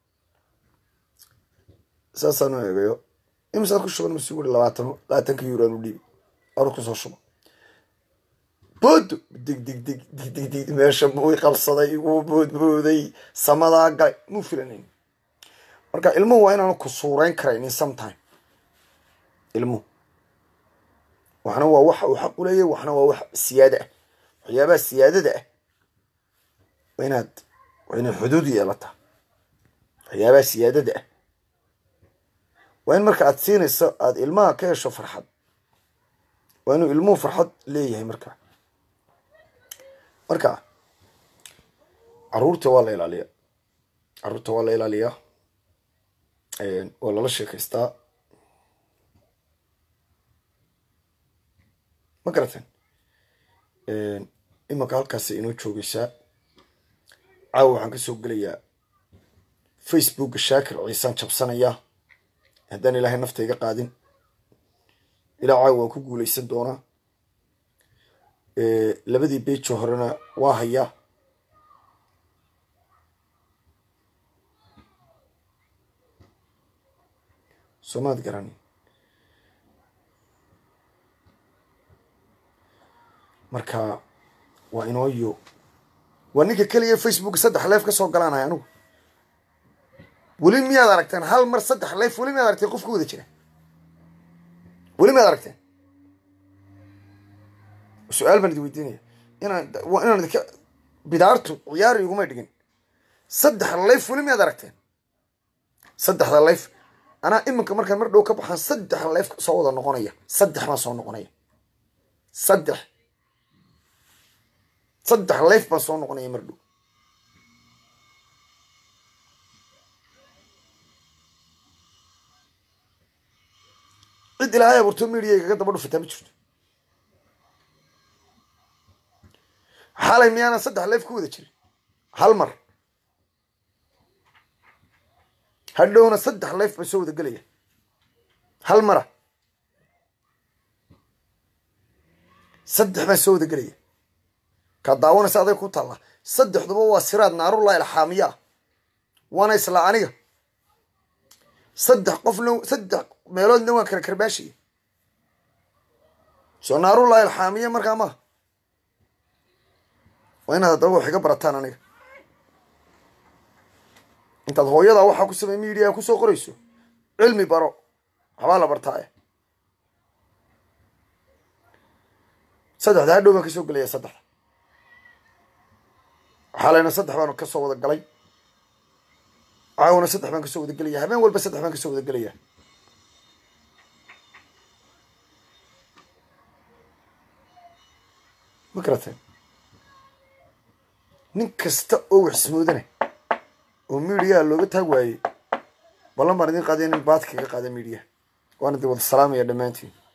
saasaan u eegayo imisaad ku shuban masigu iri labaatano labaatanka euro aan u dhiibi arur kusoo shubo boodo dig dig dig dig dig dig meesha buu i qabsaday iguu boodbooday samadaa galay muu filanayn marka ilmuhu waa inaanu ku suurayn karaynin sometime ilmuhu waxna waa waxa uu xaq u leeyahy waxna waa wax siyaada ah waxyaabaha siyaadada ah waa inaad waa inay xuduud yeelataa waxyaabaha siyaadada ah waa in marka aad siinayso aada ilmaha ka hesho farxad waa inuu ilmuhu farxad leeyahay marka marka caruurta waa la ilaaliyaa caruurta waa la ilaaliyaa waa lala sheekaystaa ma garateen imanka halkaasa inoo joogaysaa caawa waxaan kasoo gelayaa facebooka shaakir ciisaan jabsanayaa haddaan ilaahay nafta iga qaadin ilaa caawa waan ku guuleysan doonaa labadii bejo horena waa hayaa soomaad garani marka waa inooyo waa ninka keliya facebook saddex leef ka soo galaanaya anugu weli miyaad aragteen hal mar saddex leef weli miyaad aragteen qof ka wada jira weli miyaad aragteen su-aal baan idi weydiinaya inaan waa inaan idinka bidaartu ciyaari iguma dhigin saddex layf weli miyaad aragteen saddexda layf anaa iminka markaan mar dhow ka baxaan saddex layf soo wada noqonaya saddex baan soo noqonaya saddex saddex layf baan soo noqonaya mar dhow cid ilaahay abuurto media kaga daba dhufataa ma jirto xalay miyaanan saddex leef ku wada jirin hal mar hadhowna saddex leef baa soo wada gelaya hal mara saddex baa soo wada gelaya kaa daawanaysa aday ku taalla saddexduba waa siraad naarullahi alxaamiya ah waana isla aniga saddex qofna saddex meeloodna waan kala karbaashaya soo naarullahi alxaamiya markaa maha waa inaad haddaba wax iga barataan aniga intaad hooyadaa waxaa ku samey media kusoo qorayso cilmi baro waxbaa la bartaaye saddexda hadhow baan kasoo gelaya saddexda xalayna saddex baan kasoo wada galay caawna saddex baan kasoo wada gelaya habeen walba saddex baan kasoo wada gelaya ma garateen nin kasta oo wax ismoodana oo midiyaha looga taag waayey ballan baan idin qaadaya nin baadka kaga qaada midiyaha waana di wada salaamaya dhammaantiin